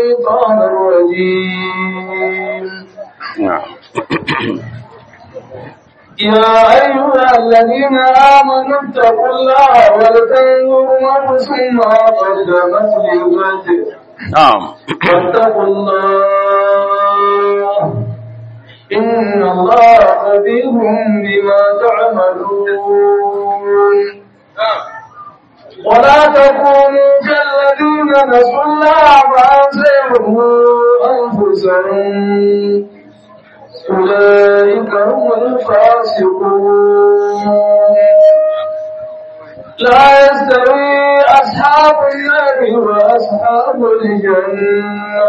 الشيطان الرجيم نعم يا أيها الذين آمنوا اتقوا الله ولتنظر نفس ما قدمت لغد نعم واتقوا الله إن الله خبير بما تعملون ولا تكونوا كالذين نسوا الله فأنسيهم أنفسهم أولئك هم الفاسقون لا يستوي أصحاب النار وأصحاب الجنة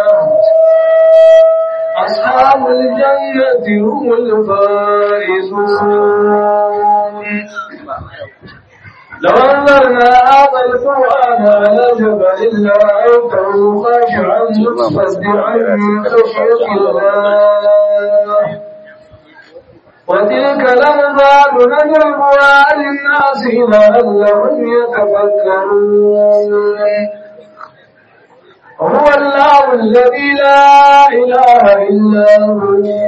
أصحاب الجنة هم الفائزون لو أنزلنا هذا القرآن على جبل لرأيته خاشعا متصدعا من خشية الله وتلك الأمثال نضربها للناس لعلهم يتفكرون هو الله الذي لا إله إلا هو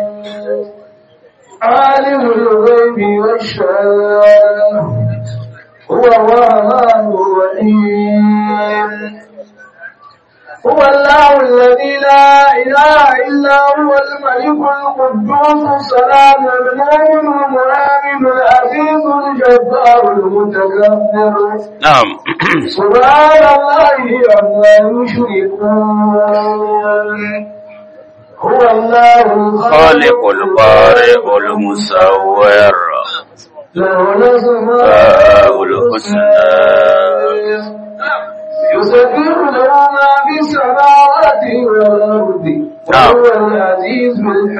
عالم الغيب والشهادة هو الرحمن الرحيم هو الله الذي لا إله إلا هو الملك القدوس السلام المؤمن المؤمن العزيز الجبار المتكبر نعم سبحان الله عما يشركون هو الله خالق البارئ المصور له الأسماء فاء الحسنى يسبح له ما في السماوات والأرض نعم. وهو العزيز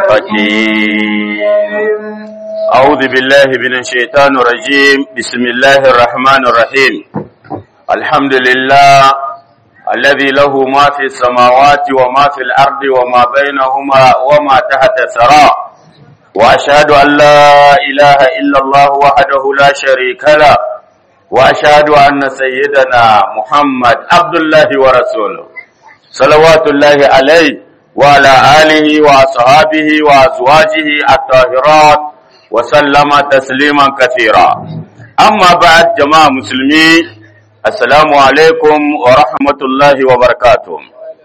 الحكيم أعوذ بالله من الشيطان الرجيم بسم الله الرحمن الرحيم الحمد لله الذي له ما في السماوات وما في الأرض وما بينهما وما تحت الثرى وأشهد أن لا إله إلا الله وحده لا شريك له وأشهد أن سيدنا محمد عبد الله ورسوله صلوات الله عليه وعلى آله وأصحابه وأزواجه الطاهرات وسلم تسليما كثيرا أما بعد جماعة مسلمين السلام عليكم ورحمة الله وبركاته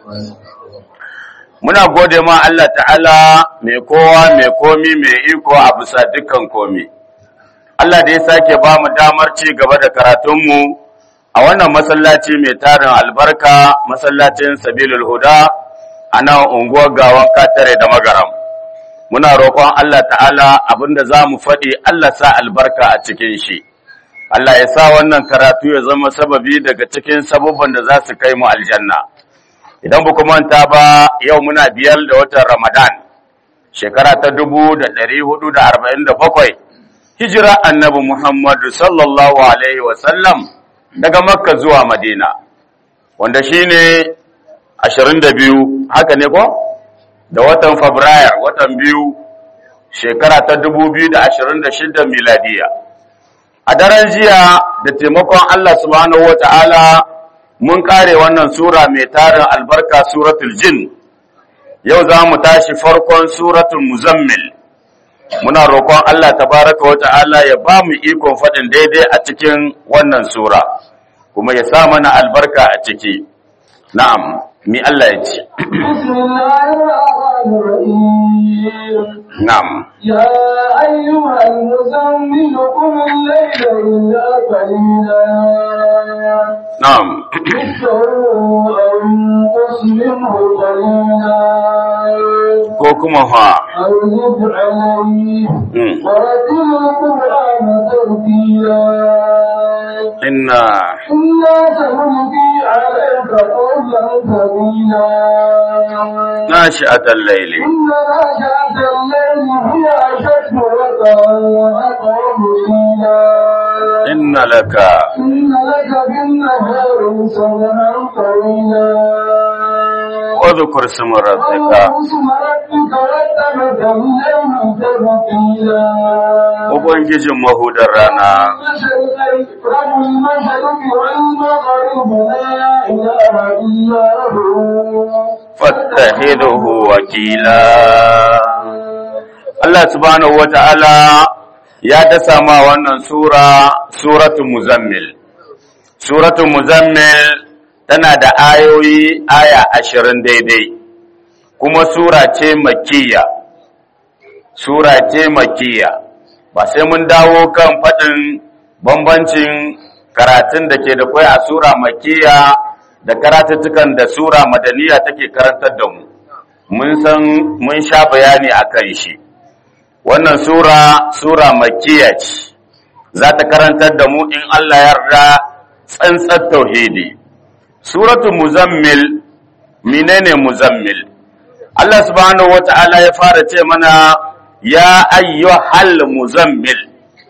muna gode ma Allah ta'ala mai kowa mai komi mai iko a bisa dukkan komi Allah da ya sake ba mu damar ci gaba da karatunmu a wannan masallaci mai tarin albarka masallacin sabilul huda a nan unguwar gawan katare da magaram muna roƙon Allah ta'ala abinda za mu faɗi Allah sa albarka a cikin shi Allah ya sa wannan karatu ya zama sababi daga cikin sabubban da za su kai mu aljanna idan ba manta ba yau muna biyar da watan ramadan shekara ta dubu da ɗari hudu da arba'in da bakwai hijira annabi muhammadu sallallahu alaihi wasallam daga makka zuwa madina wanda shine ashirin da biyu haka ne ko da watan fabrairu watan biyu shekara ta dubu biyu da ashirin da shida miladiya a daren jiya da taimakon allah subhanahu wa ta'ala mun kare wannan sura mai tarin albarka suratul jin yau za mu tashi farkon suratul muzammil muna roƙon Allah tabaraka wa ta'ala ya ba mu ikon faɗin daidai a cikin wannan sura kuma ya sa mana albarka a ciki na'am mi Allah ya ce بسم الله الرحمن الرحيم na'am يا أيها المزمل قم الليل إلا قليلا na'am نصفه أو انقص منه قليلا ko kuma fa أو زد عليه Mm. ورتل القرآن ترتيلا inna إنا سنلقي عليك قولا ثقيلا nashi'atal layli إن ناشئة الليل هي أشد وقعا وأقوم قيلا inna laka إن لك بالنهار سبحا طويلا udhkur isma rabbika واسم ربك واتبك الليل تبتيلا ubangijin mahudar rana المشرق رب المشرق والمغرب لا إله إلا هو نتخذه وكيلا Allah subhanahu wa ta'ala ya dasa ma wannan Sura, Suratun Muzammil. Suratun Muzammil tana da ayoyi aya ashirin daidai, kuma Sura ce makiya. Sura ce makiya, ba sai mun dawo kan faɗin bambancin karatun da ke da kwai a Sura makiya da karatuttukan da Sura madaniya take karantar da mu. Mun san mun sha bayani a kan shi. wannan sura sura makkiya ce za ta karantar da mu in Allah yarda tsantsar tauhidi suratu muzammil menene muzammil Allah subhanahu wata'ala ya fara ce mana ya ayyuhal muzammil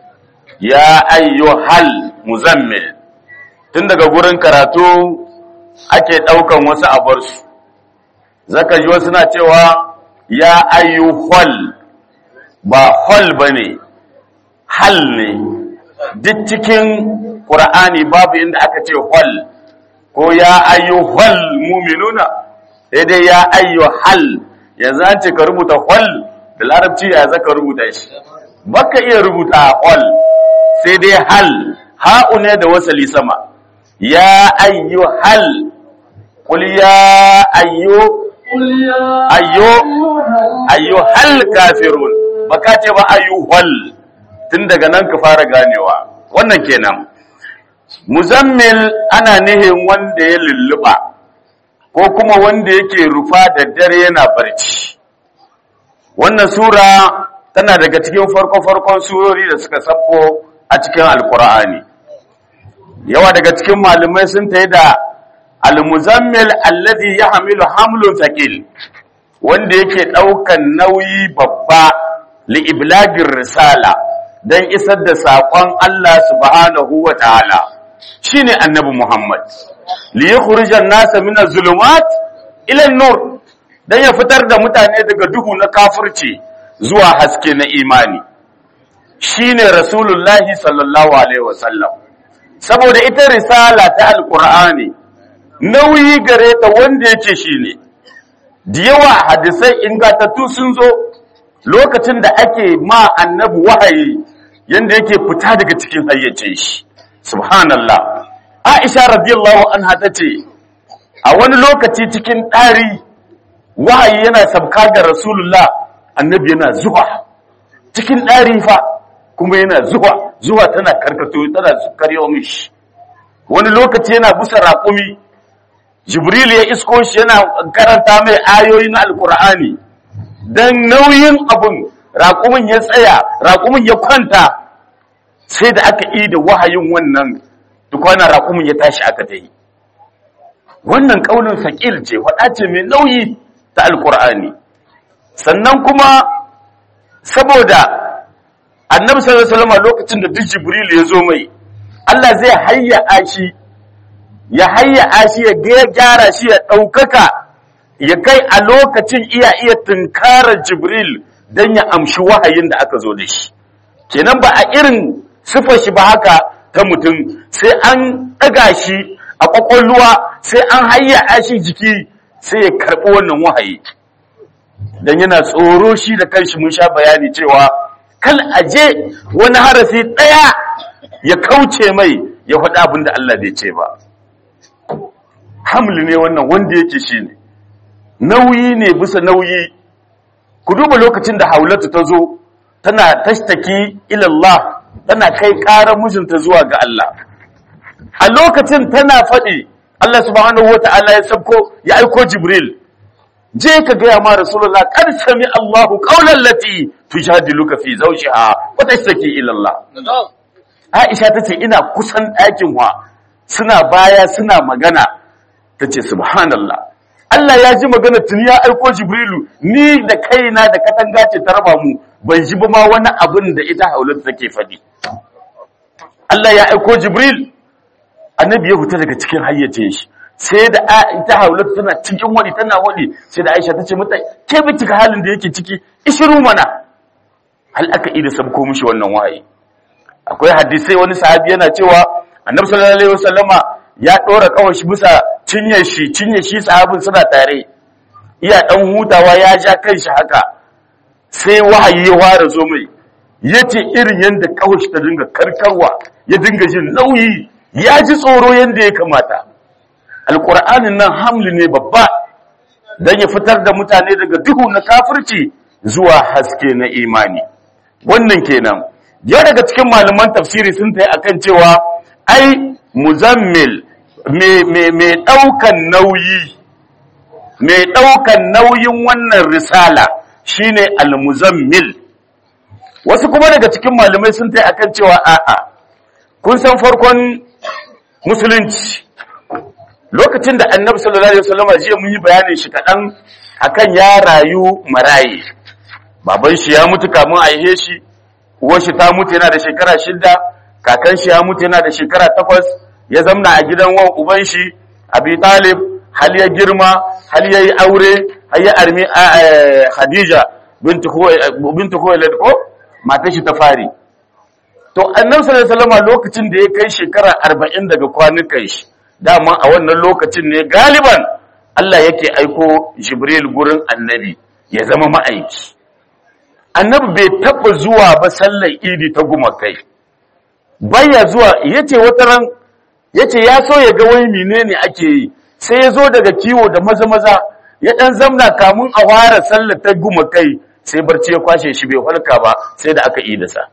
ya ayyuhal muzammil tun daga gurin karatu ake daukan wasu abarsu zaka ji wasu na cewa ya ayyuhal ba hol ba ne hal ne duk cikin ƙura'ani babu inda aka ce hol ko ya ayyu hol muminuna sai dai ya ayyu hal yanzu an ce ka rubuta hol da larabci ya zaka rubuta shi baka iya rubuta hol sai dai hal ha'u ne da wasali sama ya ayyu hal qul ya ayyu ayyu ayyu hal kafirun baka ce ba ayyuhal tun daga nan ka fara ganewa wannan kenan muzammil ana nihin wanda ya lulluba ko kuma wanda yake rufa da dare yana barci wannan sura tana daga cikin farko-farkon surori da suka sabko a cikin alkur'ani yawa daga cikin malumai sun ta da al-muzammil alladhi yahmilu hamlun thaqil wanda yake daukan nauyi babba li'iblagin risala don isar da saƙon Allah subhanahu wa ta'ala shi ne annabi Muhammad, liye kurijan nasa mina zulumat ilan nur don ya fitar da mutane daga duhu na kafirci zuwa haske na imani, shi ne Rasulullahi sallallahu Alaihi wasallam. Saboda ita risala ta Alƙur'ani, nauyi gare ta wanda yake shi ne, da yawa hadisai ingatattu sun zo lokacin da ake ma annabi wahayi yanda yake fita daga cikin hayyacin shi subhanallah aisha radiyallahu anha tace a wani lokaci cikin ɗari wahayi yana sabka ga rasulullah annabi yana zuwa cikin ɗari fa kuma yana zuwa zuwa tana karkato tana karyo mishi wani lokaci yana busa raƙumi jibril ya isko shi yana karanta mai ayoyi na alkur'ani don nauyin abun raƙumin ya tsaya raƙumin ya kwanta sai da aka yi da wahayin wannan tukwana raƙumin ya tashi aka ta yi wannan ƙaunin saƙil ce faɗa ce mai nauyi ta alƙur'ani sannan kuma saboda annabi sallallahu alaihi wasallam lokacin da duk jibril ya zo mai Allah zai hayya shi ya hayya shi ya gyara shi ya ɗaukaka ya kai a lokacin iya iya tunkarar jibril don ya amshi wahayin da aka zo da shi kenan ba a irin sifar shi ba haka ta mutum sai an ɗaga shi a ƙwaƙwalwa sai an hayya shi jiki sai ya karɓi wannan wahayi don yana tsoro shi da kanshi mun sha bayani cewa kal aje wani harafi ɗaya ya kauce mai ya faɗi abin da Allah bai ce ba hamli ne wannan wanda yake shi ne nauyi ne bisa nauyi ku duba lokacin da haulatu ta zo tana tashtaki ilallah tana kai ƙarar mijinta zuwa ga Allah a lokacin tana faɗi Allah subhanahu wata'ala ya sabko ya aiko Jibril je ka gaya ma Rasulullah kar sami Allahu qawlan lati tujadiluka fi zawjiha wa tashtaki ilallah Aisha tace ina kusan ɗakin wa suna baya suna magana tace subhanallah Allah ya ji magana tuni ya aiko Jibrilu ni da kaina da katanga ce ta raba mu ban ji ba ma wani abin da ita haulatu take faɗi Allah ya aiko Jibril annabi ya fita daga cikin hayyacin shi sai da ita haulatu tana cikin wani tana wani sai da Aisha tace mata ke bi cika halin da yake ciki ishiru mana hal aka ida sabko mishi wannan wahayi akwai hadisai wani sahabi yana cewa annabi sallallahu alaihi wasallama ya dora kawai shi bisa cinye shi cinye shi sahabin suna tare iya ɗan hutawa ya ja kanshi haka sai wahayi ya fara zo mai ya ce irin yadda kawashi ta dinga karkarwa ya dinga jin nauyi ya ji tsoro yadda ya kamata alƙur'anin nan hamli ne babba don ya fitar da mutane daga duhu na kafirci zuwa haske na imani wannan kenan ya daga cikin malaman tafsiri sun ta yi akan cewa ai muzammil mai ɗaukan nauyi mai ɗaukan nauyin wannan risala shine al-muzammil wasu kuma daga cikin malamai sun ta yi akan cewa a'a kun san farkon musulunci lokacin da annabi sallallahu alaihi wasallam jiya mun yi bayanin shi kaɗan akan ya rayu maraye baban shi ya mutu kamun a ihe shi uwar shi ta mutu yana da shekara shida kakan shi ya mutu yana da shekara takwas ya zamna a gidan wan uban shi abi talib hal ya girma hal ya yi aure har ya armi khadija bintu khuwailid ko matar shi ta fari to annabi sallallahu alaihi wasallam lokacin da ya kai shekara 40 daga kwanukan shi dama a wannan lokacin ne galiban Allah yake aiko Jibril gurin annabi ya zama ma'aiki annabi bai taba zuwa ba sallar idi ta gumakai baya zuwa yace wata ran yace ya so ya ga wai menene ake yi sai ya zo daga kiwo da maza maza ya dan zamna kamun a fara sallar ta gumakai sai barci ya kwashe shi bai halka ba sai da aka idasa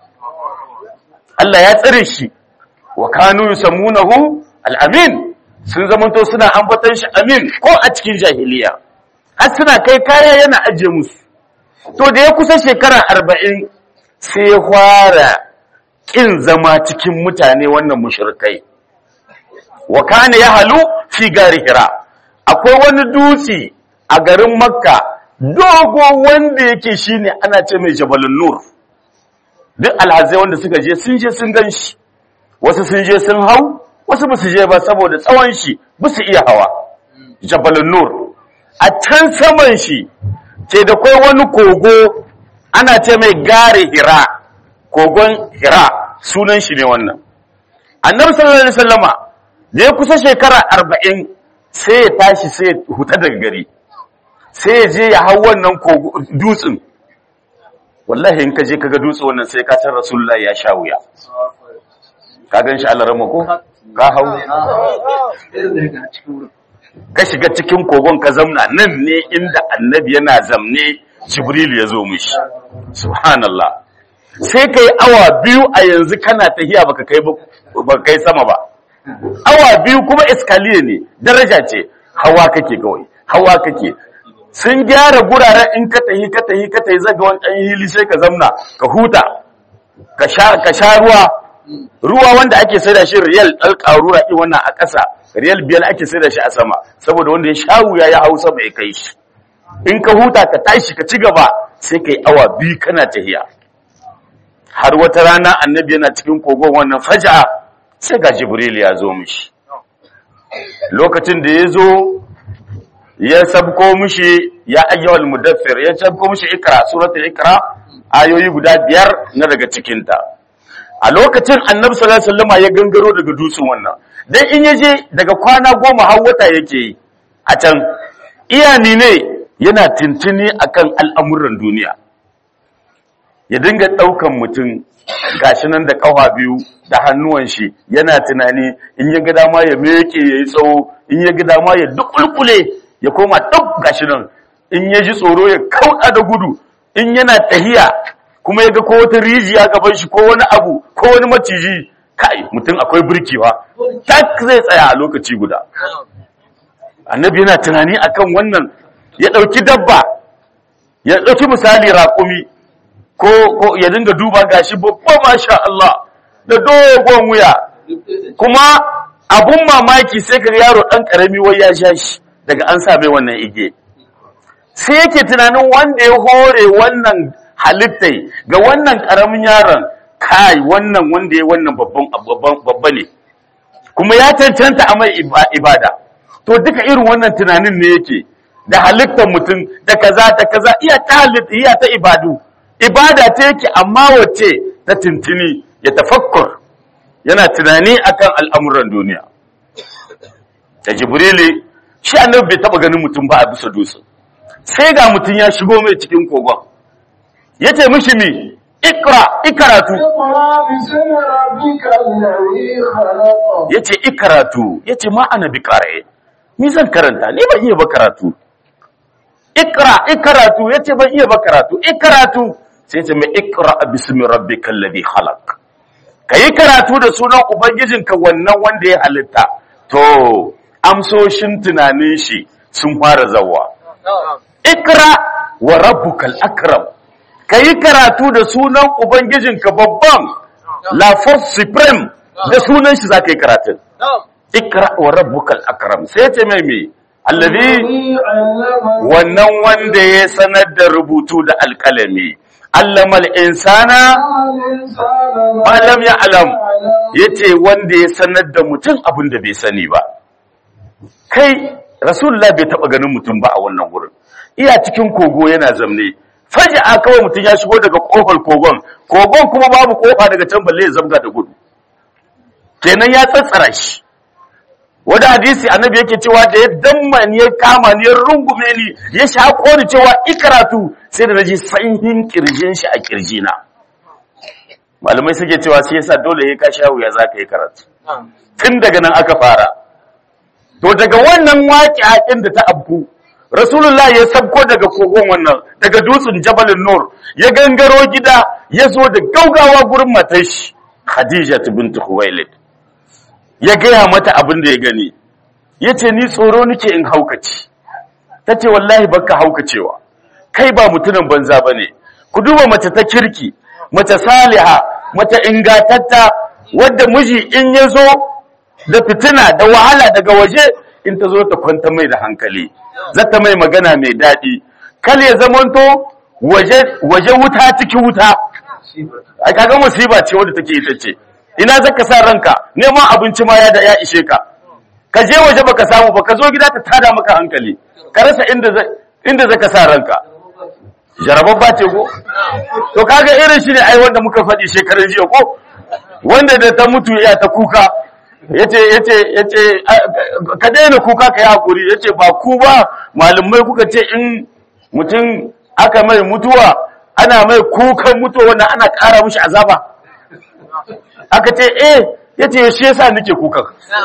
Allah ya tsare shi wa kanu yusammunahu al-amin sun zamanto suna ambatan shi amin ko a cikin jahiliya har suna kai kaya yana ajiye musu to da ya kusa shekara arba'in sai ya fara ƙin zama cikin mutane wannan mushrikai wa kana ya halu fi gari hira akwai wani dutse a garin makka dogo wanda yake shine ana ce mai jabalun nur duk alhazai wanda suka je sun je sun gan shi wasu sun je sun hau wasu ba su je ba saboda tsawon shi ba su iya hawa jabalun nur a can saman shi ce da kai wani kogo ana ce mai gare hira kogon hira sunan shi ne wannan annabi sallallahu alaihi wasallama da ya kusa shekara arba'in sai ya tashi sai ya huta daga gari sai ya je ya hau wannan dutsen wallahi in ka je kaga dutse wannan sai ka san rasulullahi ya sha wuya ka gan shi Allah rama ko ka hau ka shiga cikin kogon ka zamna nan ne inda annabi yana zamne jibril ya zo mishi subhanallah sai ka yi awa biyu a yanzu kana tahiya baka kai baka kai sama ba awa biyu kuma iskaliye ne daraja ce hawa kake kawai hawa kake sun gyara guraren in ka tahi ka tahi ka tahi zaga wani ɗan hili sai ka zamna ka huta ka sha ruwa ruwa wanda ake sai da shi riyal ɗalƙarura ɗin wannan a ƙasa riyal biyar ake sai da shi a sama saboda wanda ya sha wuya ya hausa bai kai shi in ka huta ka tashi ka ci gaba sai ka yi awa biyu kana tahiya har wata rana annabi yana cikin kogon wannan faja sai ga jibril ya zo mishi lokacin da ya zo ya sabko mishi ya ayyawal mudaffir ya sabko mishi ikra suratul ikra ayoyi guda biyar na daga cikinta a lokacin annabi sallallahu alaihi wasallam ya gangaro daga dutsen wannan dan in yaje daga kwana goma har wata yake yi a can iyani ne yana tintini akan al'amuran duniya ya dinga daukan mutum gashi nan da kafa biyu da hannuwan shi yana tunani in ya ga dama ya meke yayi tsawo in ya ga dama ya dukulkule ya koma duk gashi nan in ya ji tsoro ya kauda da gudu in yana tahiya kuma ya ga ko wata rijiya gaban shi ko wani abu ko wani maciji kai mutum akwai birkewa tak zai tsaya a lokaci guda annabi yana tunani akan wannan ya ɗauki dabba ya ɗauki misali raƙumi ko ko ya dinga duba gashi babba masha Allah da dogon wuya kuma abun mamaki sai ka yaro ɗan ƙarami wai ya sha shi daga an sa mai wannan ige sai yake tunanin wanda ya hore wannan halittai ga wannan ƙaramin yaron kai wannan wanda ya wannan babba ne kuma ya cancanta a mai ibada to duka irin wannan tunanin ne yake da halittar mutum da kaza da kaza iya ta halitta iya ta ibadu ibada ta yake amma wace ta tintini ya tafakkur yana tunani akan al'amuran duniya da jibrili shi annabi bai taba ganin mutum ba a bisa dutse sai ga mutum ya shigo mai cikin kogon ya ce mishi mi ikra ikaratu اقرأ باسم ربك الذي خلق ya ce ikaratu ya ce ma ana bi kare ni zan karanta ni ban iya ba karatu ikra ikaratu ya ce ban iya ba karatu ikaratu sai ce mai ikra bismi rabbikal ladhi khalaq kayi karatu da sunan ubangijinka wannan wanda ya halitta to amsoshin tunanin shi sun fara zawa ikra wa rabbukal akram kayi karatu da sunan ubangijinka babban la force supreme da sunan shi zaka yi karatun ikra wa rabbukal akram sai ce mai me allazi الذي علم wannan wanda ya sanar da rubutu da alkalami allamal insana الإنسان ma lam ya'lam يعلم yace wanda ya sanar da mutum abin da bai sani ba kai rasulullah bai taba ganin mutum ba a wannan wurin iya cikin kogo yana zamne faji'a kawai mutum ya shigo daga kofar kogon kogon kuma babu kofa daga can balle ya zabga da gudu kenan ya tsatsara shi wani hadisi annabi yake cewa da ya damma ni ya kama ni ya rungume ni ya shako ni cewa ikaratu sai da naji sanyin kirjin shi a kirjina malamai suke cewa shi yasa dole ya ka sha wuya za ka yi karatu tun daga nan aka fara to daga wannan waƙi haƙin da ta abku rasulullah ya sabko daga kogon wannan daga dutsen jabalin nur ya gangaro gida ya zo da gaugawa gurin matar shi khadija bintu huwailid ya gaya mata abin da ya gani ya ce ni tsoro nake in haukaci ta ce wallahi baka haukacewa kai ba mutumin banza ba ne ku duba mace ta kirki mace saliha mace ingatatta wadda miji in ya zo da fitina da wahala daga waje in ta zo ta kwanta mai da hankali zata mai magana mai daɗi kal ya zamanto waje waje wuta ciki wuta a kaga musiba ce wadda take ita ce ina zaka sa ranka neman abinci ma ya da ya ishe ka ka je waje baka samu ba ka zo gida ta tada maka hankali ka rasa inda za- inda zaka sa ranka jarababba ce ko to kaga irin shi ne ai wanda muka faɗi shekaran jiya ko wanda da ta mutu ya ta kuka yace yace yace a- ka daina kuka ka yi hakuri yace ba ku ba malumai kuka ce in mutum aka mai mutuwa ana mai kukan mutuwa wannan ana ƙara mishi azaba aka ce eh yace shi yasa nake kukan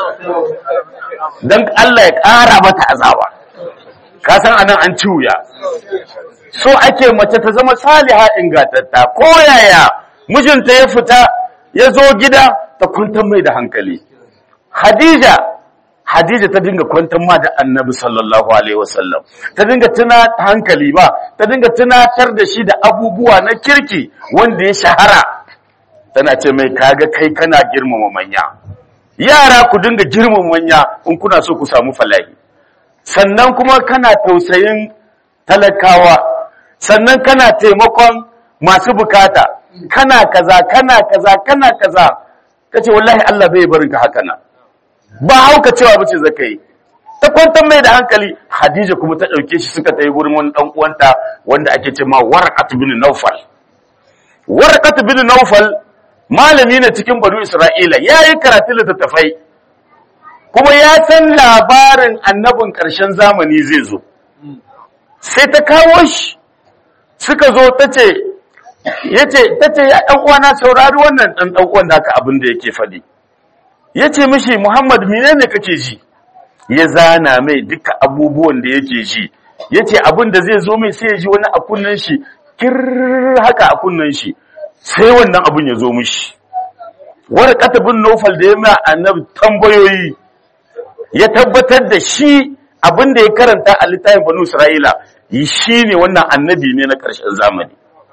dan Allah ya ƙara mata azaba ka san anan an ci wuya so ake mace ta zama saliha ingantatta ko yaya mijinta ya fita ya zo gida ta kwantar mai da hankali Hadija Hadija ta dinga kwantar ma da Annabi sallallahu alaihi wasallam ta dinga tuna hankali ba ta dinga tunatar da shi da abubuwa na kirki wanda ya shahara tana ce mai kaga kai kana girmama manya yara ku dinga girmama manya in kuna so ku samu falahi sannan kuma kana tausayin talakawa sannan kana taimakon masu bukata kana kaza kana kaza kana kaza kace wallahi Allah bai barin ka haka nan ba hauka cewa bace zaka yi ta kwantar mai da hankali Hadija kuma ta dauke shi suka tayi gurin wani dan uwanta wanda ake ce ma Warqat bin Nawfal Warqat bin Nawfal malami ne cikin Banu Isra'ila yayi karatu littattafai kuma ya san labarin annabin ƙarshen zamani zai zo sai ta kawo shi suka zo ta ce ya ce ta ce ya ɗan uwana saurari wannan ɗan ɗan uwan naka abin da yake faɗi ya ce mishi muhammad menene kake ji ya zana mai duka abubuwan da yake ji ya ce abin da zai zo mai sai ya ji wani a kunnen shi kir haka a kunnen shi sai wannan abin ya zo mishi warqata bin nufal da ya mai annabi tambayoyi ya tabbatar da shi abin da ya karanta a littafin banu isra'ila shi ne wannan annabi ne na ƙarshen zamani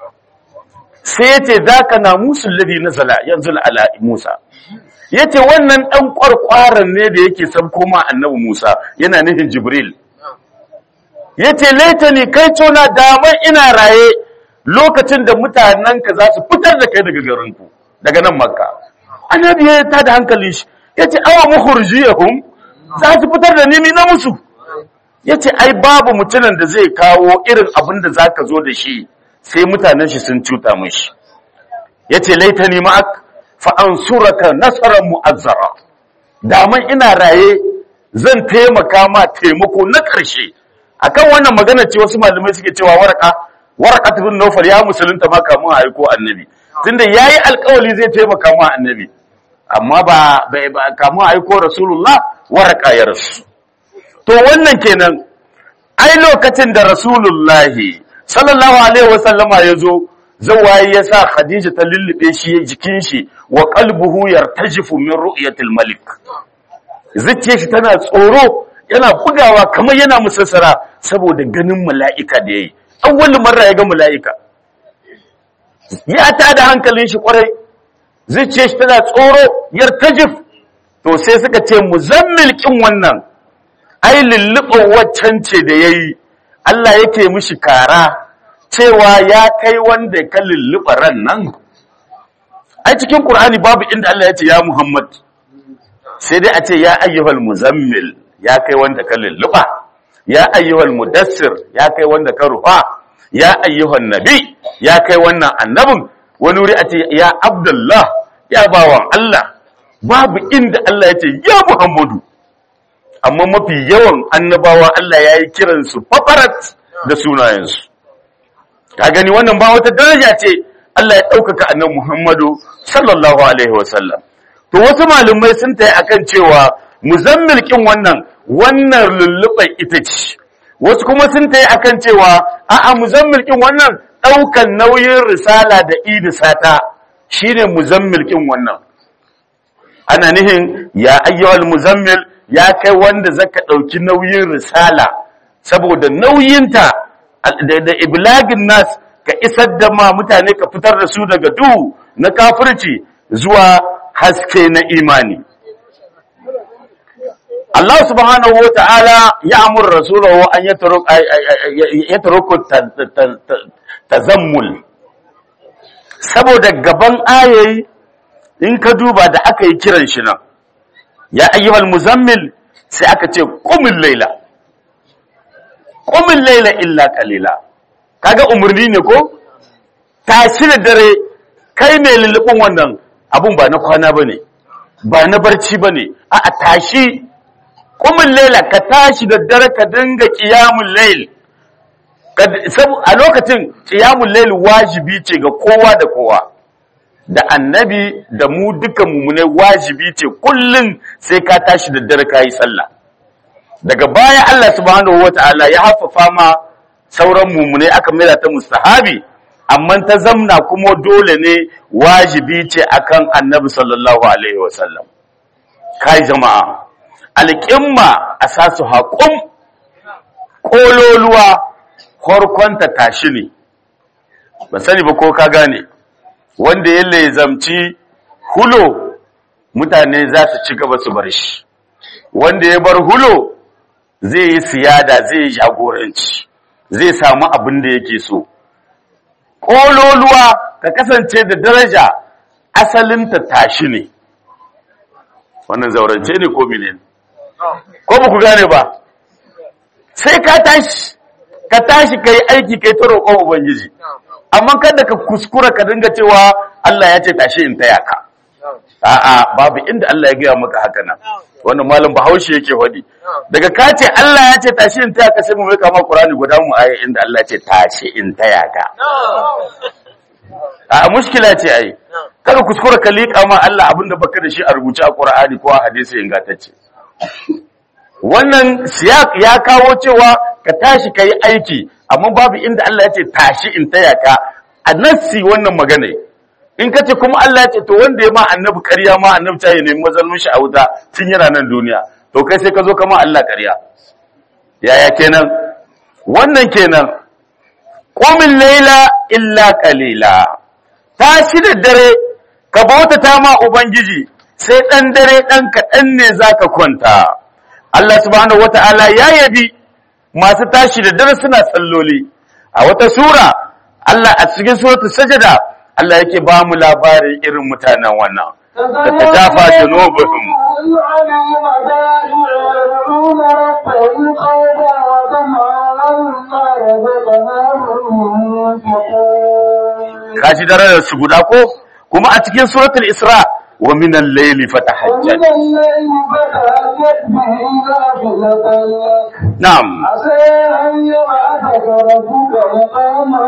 sai ya ce za ka na musu ladi na zala yanzu ala musa ya ce wannan ɗan ƙwarƙwaran ne da yake sabko ma annabi musa yana nufin jibril ya ce laitani kai cona damar ina raye lokacin da mutanenka za su fitar da kai daga garinku daga nan makka annabi ya ta da hankali shi ya ce awa mukhurjiyahum za su fitar da nimi na musu ya ce ai babu mutumin da zai kawo irin abin da za ka zo da shi sai mutanen shi sun cuta mashi ya ce laitani ma'ak fa'an suraka nasarar mu'azzara daman ina raye zan taimaka ma taimako na ƙarshe akan wannan magana ce wasu malamai suke cewa waraka waraka bin Nawfal ya musulunta ma kamun a aiko annabi tunda yayi alƙawari zai taimaka ma annabi amma ba bai ba kamun a aiko rasulullah waraka ya rasu to wannan kenan ai lokacin da rasulullahi sallallahu alaihi wasallama ya zo zawaye ya sa khadija ta lullube shi jikin shi wa qalbuhu yartajifu min ru'yatil malik zuciyar shi tana tsoro yana bugawa kamar yana musassara saboda ganin mala'ika da yayi awwal marra ya ga mala'ika ya ta da hankalin shi kwarai zuciyar shi tana tsoro yartajif to sai suka ce muzammil kin wannan ai lulluɓar waccan ce da yayi Allah yake mishi kara cewa ya kai wanda ka lulluɓa ran nan ai cikin Qur'ani babu inda Allah ya ce ya Muhammad sai dai a ce ya ayyuhal muzammil ya kai wanda ka lulluɓa ya ayyuhal mudassir ya kai wanda ka rufa ya ayyuhan nabi ya kai wannan annabin wani wuri a ce ya abdullah ya bawan Allah babu inda Allah ya ce ya Muhammadu amma mafi yawan annabawa Allah ya yi kiransu fafarat da sunayensu ka gani wannan ba wata daraja ce Allah ya ɗaukaka annan Muhammadu sallallahu alaihi wasallam to wasu malumai sun tayi akan cewa muzammil kin wannan wannan lulluɓar ita ce wasu kuma sun tayi akan cewa a'a muzammil kin wannan ɗaukan nauyin risala da idisata shine muzammil kin wannan ana nihin ya ayyuhal muzammil ya kai wanda zaka ɗauki nauyin risala saboda nauyinta da iblagin nas ka isar da ma mutane ka fitar da su daga duhu na kafirci zuwa haske na imani Allah subhanahu wa ta'ala ya amur rasulahu an ya taruku tazammul saboda gaban ayayi in ka duba da aka yi kiran shi nan ya ayyuhal muzammil sai aka ce qumil laila qumil laila illa qalila kaga umurni ne ko tashi da dare kai mai lullubin wannan abun ba na kwana bane ba na barci bane a a tashi qumil laila ka tashi da dare ka dinga qiyamul layl a lokacin qiyamul layl wajibi ce ga kowa da kowa da annabi da mu duka mummunai wajibi ce kullum sai ka tashi da dare ka yi sallah daga baya Allah subhanahu wata'ala ya haffafa ma sauran mummunai aka maida ta mustahabi amma ta zamna kuma dole ne wajibi ce akan annabi sallallahu alaihi wasallam kai jama'a alƙimma a sasu haƙum ƙololuwa horkonta tashi ne ba sani ba ko ka gane wanda ya lezamci hulo mutane za su ci gaba su bar shi wanda ya bar hulo zai yi siyada zai yi jagoranci zai samu abin da yake so ƙololuwa ka kasance da daraja asalinta tashi ne wannan zaurance ne ko mine ko ba ku gane ba sai ka tashi ka tashi ka yi aiki kai ta roƙon ubangiji amma kada ka kuskura ka dinga cewa Allah ya ce tashi in taya ka a'a babu inda Allah ya gaya maka haka nan wannan malam Bahaushe yake faɗi daga ka ce Allah ya ce tashi in taya ka sai mu mai kama Qur'ani guda mu ayi inda Allah ya ce tashi in taya ka a mushkila ce ai kada kuskura ka liƙa ma Allah abinda baka da shi a rubuce a Qur'ani ko a hadisi ingantacce wannan siyak ya kawo cewa ka tashi ka yi aiki amma babu inda Allah ya ce tashi in taya ka a nassi wannan magana in ka ce kuma Allah ya ce to wanda ya ma annabi ƙarya ma annabi ta yi ne mazalmin shi a wuta tun yana nan duniya to kai sai ka zo kama Allah ƙarya yaya kenan wannan kenan qumil layla illa qalila tashi da dare ka bautata ma ubangiji sai dan dare dan kaɗan ne zaka kwanta Allah subhanahu wata'ala ya yabi masu tashi da dare suna salloli a wata sura Allah a cikin suratul sajada Allah yake ba mu labarin irin mutanen wannan da ta dafa junubuhum kaji darajar su guda ko kuma a cikin suratul isra wa min al-layli fatahajjad ومن الليل فتهجد به نافلة لك na'am عسى أن يبعثك ربك مقاما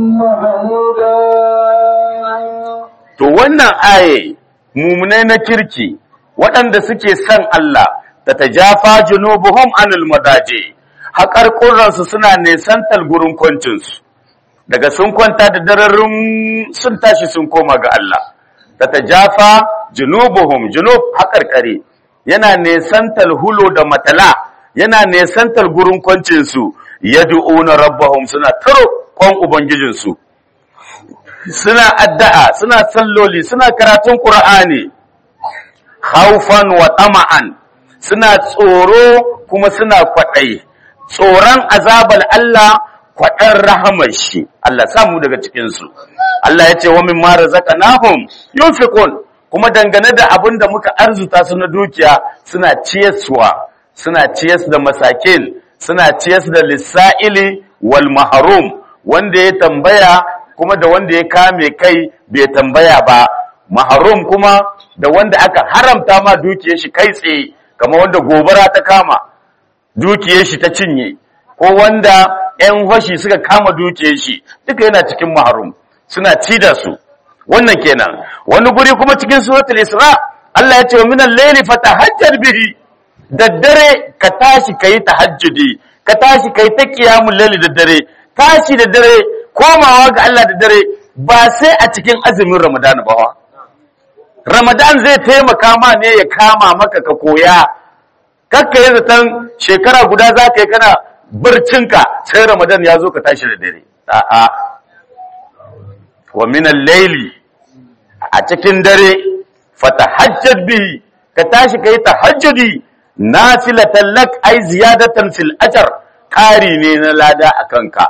محمودا to wannan aye mumunai na kirki waɗanda suke son Allah da ta jafa junubuhum anil madaje haƙar suna nesantar gurin kwancinsu daga sun kwanta da dararin sun tashi sun koma ga Allah da ta jafa junubuhum junub haƙarƙare yana nesantar hulo da matala yana nesantar gurin kwancinsu yad'una rabbahum suna taro kwan ubangijinsu suna addu'a suna salloli suna karatun Qur'ani haufan wa tama'an suna tsoro kuma suna kwaɗayi tsoron azabal Allah kwaɗan rahamar shi Allah samu daga cikinsu Allah ya ce wa min mara zaka nahum yunfiqun kuma dangane da abin da muka arzuta su na dukiya suna ciyaswa suna ciyas da masakin suna ciyas da lissa'ili wal mahrum wanda ya tambaya kuma da wanda ya kame kai bai tambaya ba maharum kuma da wanda aka haramta ma dukiyar shi kai tsaye kamar wanda gobara ta kama dukiyar shi ta cinye ko wanda ƴan fashi suka kama dukiyar shi duka yana cikin maharum suna ci da su wannan kenan wani guri kuma cikin suratul isra Allah ya ce wa minal layli fatahajjar bihi daddare ka tashi kai tahajjudi ka tashi kai ta qiyamul layli daddare tashi da dare komawa ga Allah da dare ba sai a cikin azumin Ramadan ba wa. Ramadan zai taimaka ma ne ya kama maka ka koya, kakka yi zaton shekara guda za ka yi kana barcinka sai Ramadan ya zo ka tashi da dare. A'a, wa minan laili a cikin dare fata hajjar bihi ka tashi ka yi tahajjudi na filatallak ai ziyadatan fil ajar ƙari ne na lada a kanka.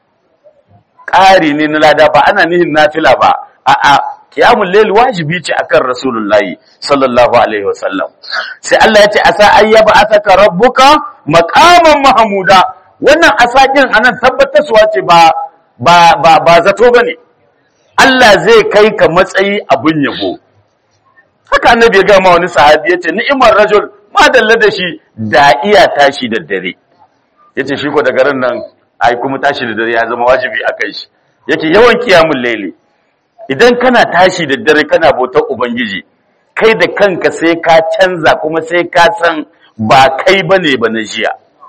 ƙari ne na lada ba ana nihin nafila ba a'a qiyamul layl wajibi ce akan rasulullahi sallallahu alaihi wasallam sai Allah ya ce asa ayyaba asaka rabbuka maqaman mahmuda wannan asakin anan tabbatarwa ce ba ba ba, ba zato bane Allah zai kai ka matsayi abun yabo haka annabi ya ga ma wani sahabi yace ni'imar rajul ma dalla da shi da iya tashi da dare yace shi ko daga ran nan ai kuma tashi da dare ya zama wajibi a kai shi yake yawan kiyamun laili idan kana tashi da dare kana bautar ubangiji kai da kanka sai ka canza kuma sai ka san ba kai bane ba na jiya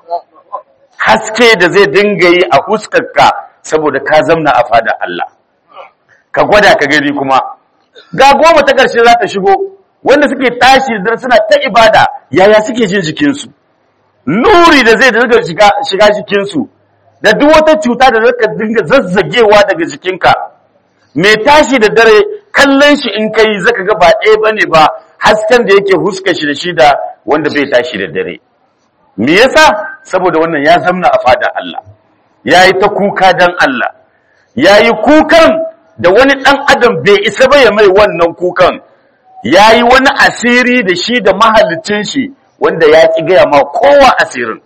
haske da zai dinga yi a huskarka saboda ka zamna a fada Allah ka gwada ka gani kuma ga goma ta ƙarshe za ta shigo wanda suke tashi da dare suna ta ibada yaya suke jin jikinsu nuri da zai dinga shiga shiga jikinsu da duk wata cuta da zaka dinga zazzagewa daga jikinka mai tashi da dare kallon shi in kai zaka ga ba ɗaya bane ba hasken da yake huska shi da shi da wanda bai tashi da dare me yasa saboda wannan ya zamna a fada Allah yayi ta kuka dan Allah yayi kukan da wani dan adam bai isa ba ya mai wannan kukan yayi wani asiri da shi da mahallicin shi wanda ya ki gaya ma kowa asirin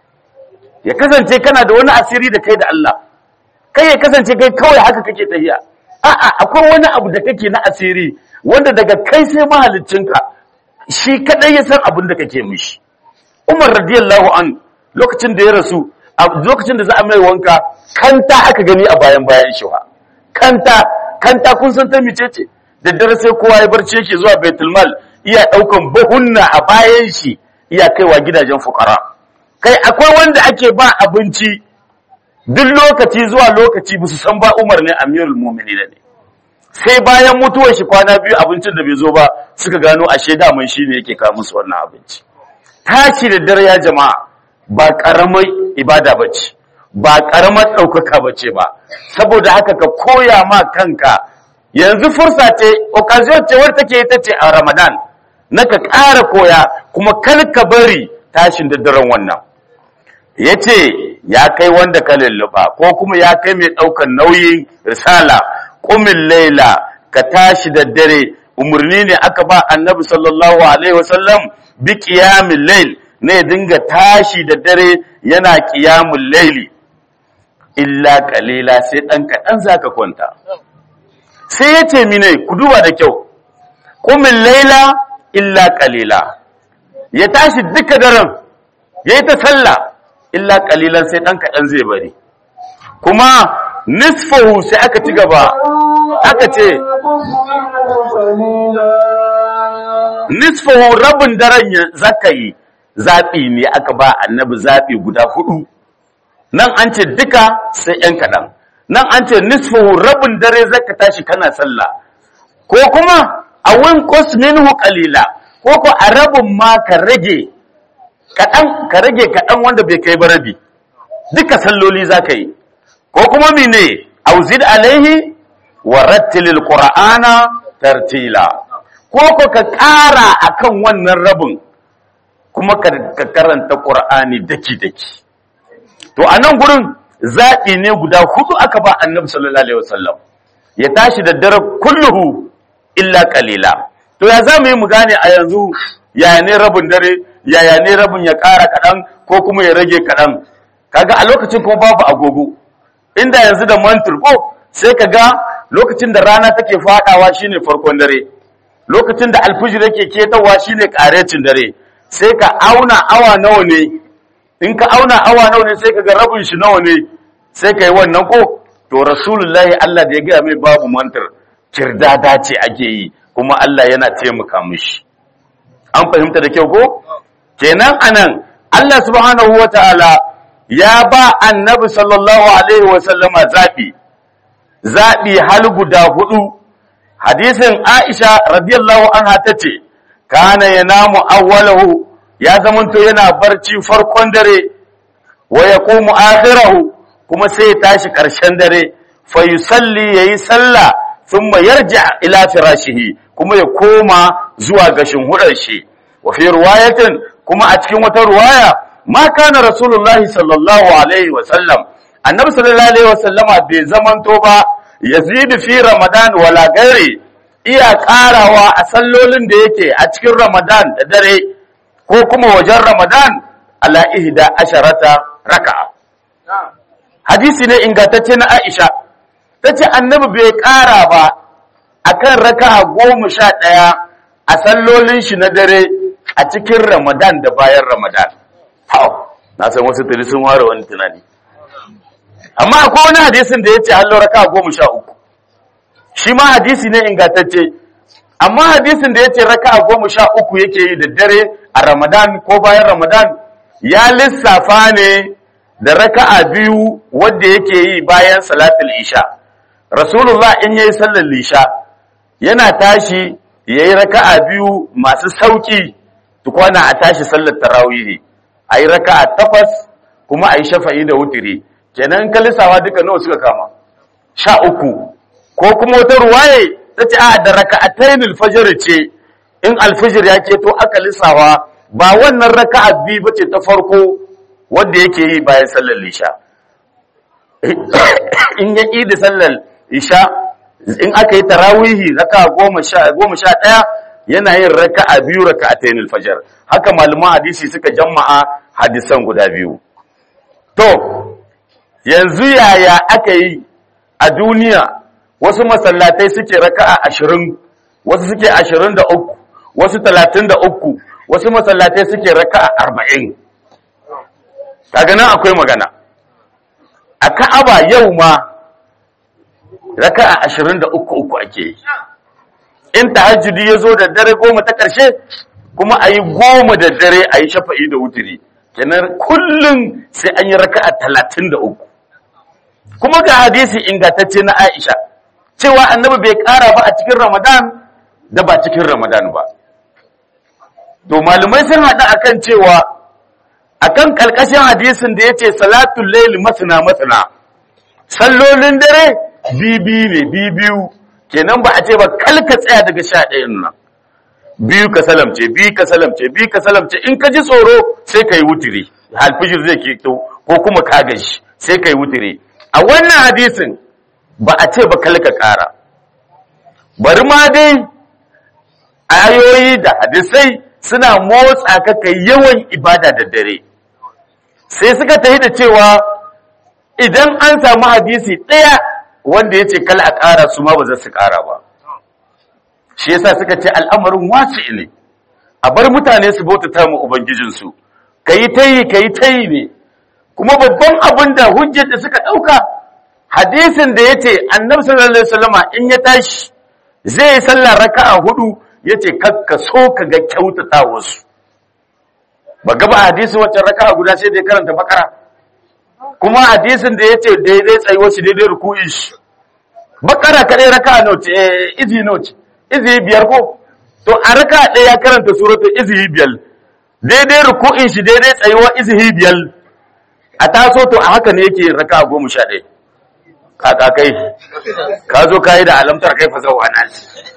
ya kasance kana da wani asiri da kai da Allah kai ya kasance kai kawai haka kake tafiya a'a akwai wani abu da kake na asiri wanda daga kai sai mahaliccinka shi kadai ya san abin da kake mishi Umar radiyallahu an lokacin da ya rasu a lokacin da za a mai wanka kanta aka gani a bayan bayan shi wa kanta kanta kun san ta mice ce da dare sai kowa ya barci yake zuwa Baitul Mal iya daukan buhunna a bayan shi iya kaiwa gidajen fukara kai akwai wanda ake ba abinci duk lokaci zuwa lokaci ba su san ba Umar ne Amirul Mu'minin ne sai bayan mutuwar shi kwana biyu abincin da bai zo ba suka gano ashe daman shi ne yake kawo musu wannan abinci tashi da dare ya jama'a ba karamar ibada bace ba karamar ɗaukaka bace ba saboda haka ka koya ma kanka yanzu fursa ce occasion ce wadda take ita ce a Ramadan na ka ƙara koya kuma kar ka bari tashin da daren wannan yace ya kai wanda ka lulluɓa ko kuma ya kai mai ɗaukar nauyin risala ƙumin laila ka tashi da dare umarni ne aka ba annabi sallallahu alaihi wasallam bi qiyamil layl ne dinga tashi da dare yana qiyamul layli illa qalila sai dan kadan zaka kwanta sai yace mine ku duba da kyau kumin laila illa qalila ya tashi duka daren yayi ta sallah illa qalilan sai dan kadan zai bari kuma nisfahu sai aka ci gaba aka ce nisfahu rabin daren ya zaka yi zaɓi ne aka ba annabi zaɓi guda hudu nan an ce duka sai ‘yan kaɗan nan an ce nisfahu rabin dare zaka tashi kana sallah ko kuma a win minhu qalila ko ko a rabin ma ka rage kaɗan ka rage kaɗan wanda bai kai ba rabi duka salloli zaka yi ko kuma mene auzid alaihi wa rattilil qur'ana tartila ko ko ka ƙara akan wannan rabin kuma ka karanta qur'ani daki daki to a nan gurin zaɓi ne guda hudu aka ba annabi sallallahu alaihi wasallam ya tashi da dare kulluhu illa qalila to ya zamu yi mu gane a yanzu yaya ne rabin dare yaya ne rabin ya ƙara kaɗan ko kuma ya rage kaɗan kaga a lokacin kuma babu agogo inda yanzu da mantur ko sai ka ga lokacin da rana take fadawa shine farkon dare lokacin da alfijir yake ketawa shine karecin dare sai ka auna awa nawa ne in ka auna awa nawa ne sai ka ga rabin shi nawa ne sai ka yi wannan ko to rasulullahi Allah da ya gaya mai babu mantar kirdada ce ake yi kuma Allah yana taimaka mishi an fahimta da kyau ko kenan anan Allah subhanahu wataala ya ba annabi sallallahu alaihi wasallama zaɓi zaɓi hal guda hudu hadisin aisha radiyallahu anha ta ce kana ya namu awwalahu ya zamanto yana barci farkon dare wa ya ƙumu akhirahu kuma sai ya tashi ƙarshen dare fa yusalli yayi sallah thumma yarji ila firashihi kuma ya koma zuwa gashin hudar shi wa fi riwayatin kuma a cikin wata riwaya ma kana rasulullahi sallallahu alaihi wa sallam annabi sallallahu alaihi wa sallama bai zamanto ba yazid fi ramadan wala gairi iya karawa a sallolin da yake a cikin ramadan da dare ko kuma wajen ramadan ala ihda asharata raka'a hadisi ne ingantacce na aisha tace annabi bai kara ba akan raka'a goma sha ɗaya a sallolin shi na dare a cikin ramadan da bayan ramadan hau na san wasu tuni sun ware wani tunani amma akwai wani hadisin da ya ce hallo raka goma sha uku shi ma hadisi ne ingantacce amma hadisin da ya ce raka goma sha uku yake yi da dare a ramadan ko bayan ramadan ya lissafa ne da raka'a biyu wadda yake yi bayan salatul isha rasulullah in yayi sallar isha yana tashi yayi raka'a biyu masu sauki tukwana a tashi sallar tarawihi a yi raka a takwas kuma a yi shafa'i da wutiri kenan kalisawa duka nawa suka kama sha uku ko kuma wata ruwaye ta ce a da raka a tainul fajar ce in alfijir ya ce to aka lissawa ba wannan raka a biyu ba ce ta farko wadda yake yi bayan sallar isha in ya ƙi da sallar isha in aka yi tarawihi raka goma sha ɗaya yana yin raka'a biyu raka'atayn al-fajr haka malaman hadisi suka jama'a hadisan guda biyu to yanzu yaya aka yi a duniya wasu masallatai suke raka'a 20 wasu suke 23 wasu 33 wasu masallatai suke raka'a 40 kaga nan akwai magana a Ka'aba yau ma raka'a 23 uku ake yi in tahajjudi ya zo da dare goma ta ƙarshe kuma a yi goma da dare a yi shafa'i da wutiri kenan kullum sai an yi raka'a talatin da uku kuma ga hadisi ingantacce na aisha cewa annabi bai ƙara ba a cikin ramadan da ba cikin ramadan ba to malumai sun haɗu akan cewa akan ƙarƙashin hadisin da ya ce salatul laili masana masana sallolin dare bibi ne bibiyu kenan ba a ce ba kalka tsaya daga sha ɗayan nan biyu ka salamce biyu ka salamce biyu ka salamce in ka ji tsoro sai ka yi wutiri alfijir zai ke ko kuma ka gashi sai ka yi wutiri a wannan hadisin ba a ce ba kalka ƙara bari ma dai ayoyi da hadisai suna motsa ka kai yawan ibada da dare sai suka tafi da cewa idan an samu hadisi ɗaya wanda ya ce kala a ƙara su ma ba za su ƙara ba shi yasa suka ce al'amarin wasi ne a bar mutane su bautata mu ubangijinsu kayi tayi kayi tayi ne kuma babban abin da hujjar da suka ɗauka hadisin da yace annabi sallallahu alaihi wasallama in ya tashi zai yi sallar raka'a hudu yace kakka so ka ga kyautata wasu ba gaba hadisi wacce raka'a guda sai da ya karanta bakara kuma hadisin da yace daidai tsayuwar shi daidai ruku'in shi bakara kadai raka'a note eh izi note izi biyar ko to a raka'a ɗaya ya karanta suratul izi biyar daidai ruku'in shi daidai tsayuwar izi biyar a taso to a haka ne yake raka'a goma sha ɗaya kaka kai ka zo ka yi da alamtar kai fa zauwa na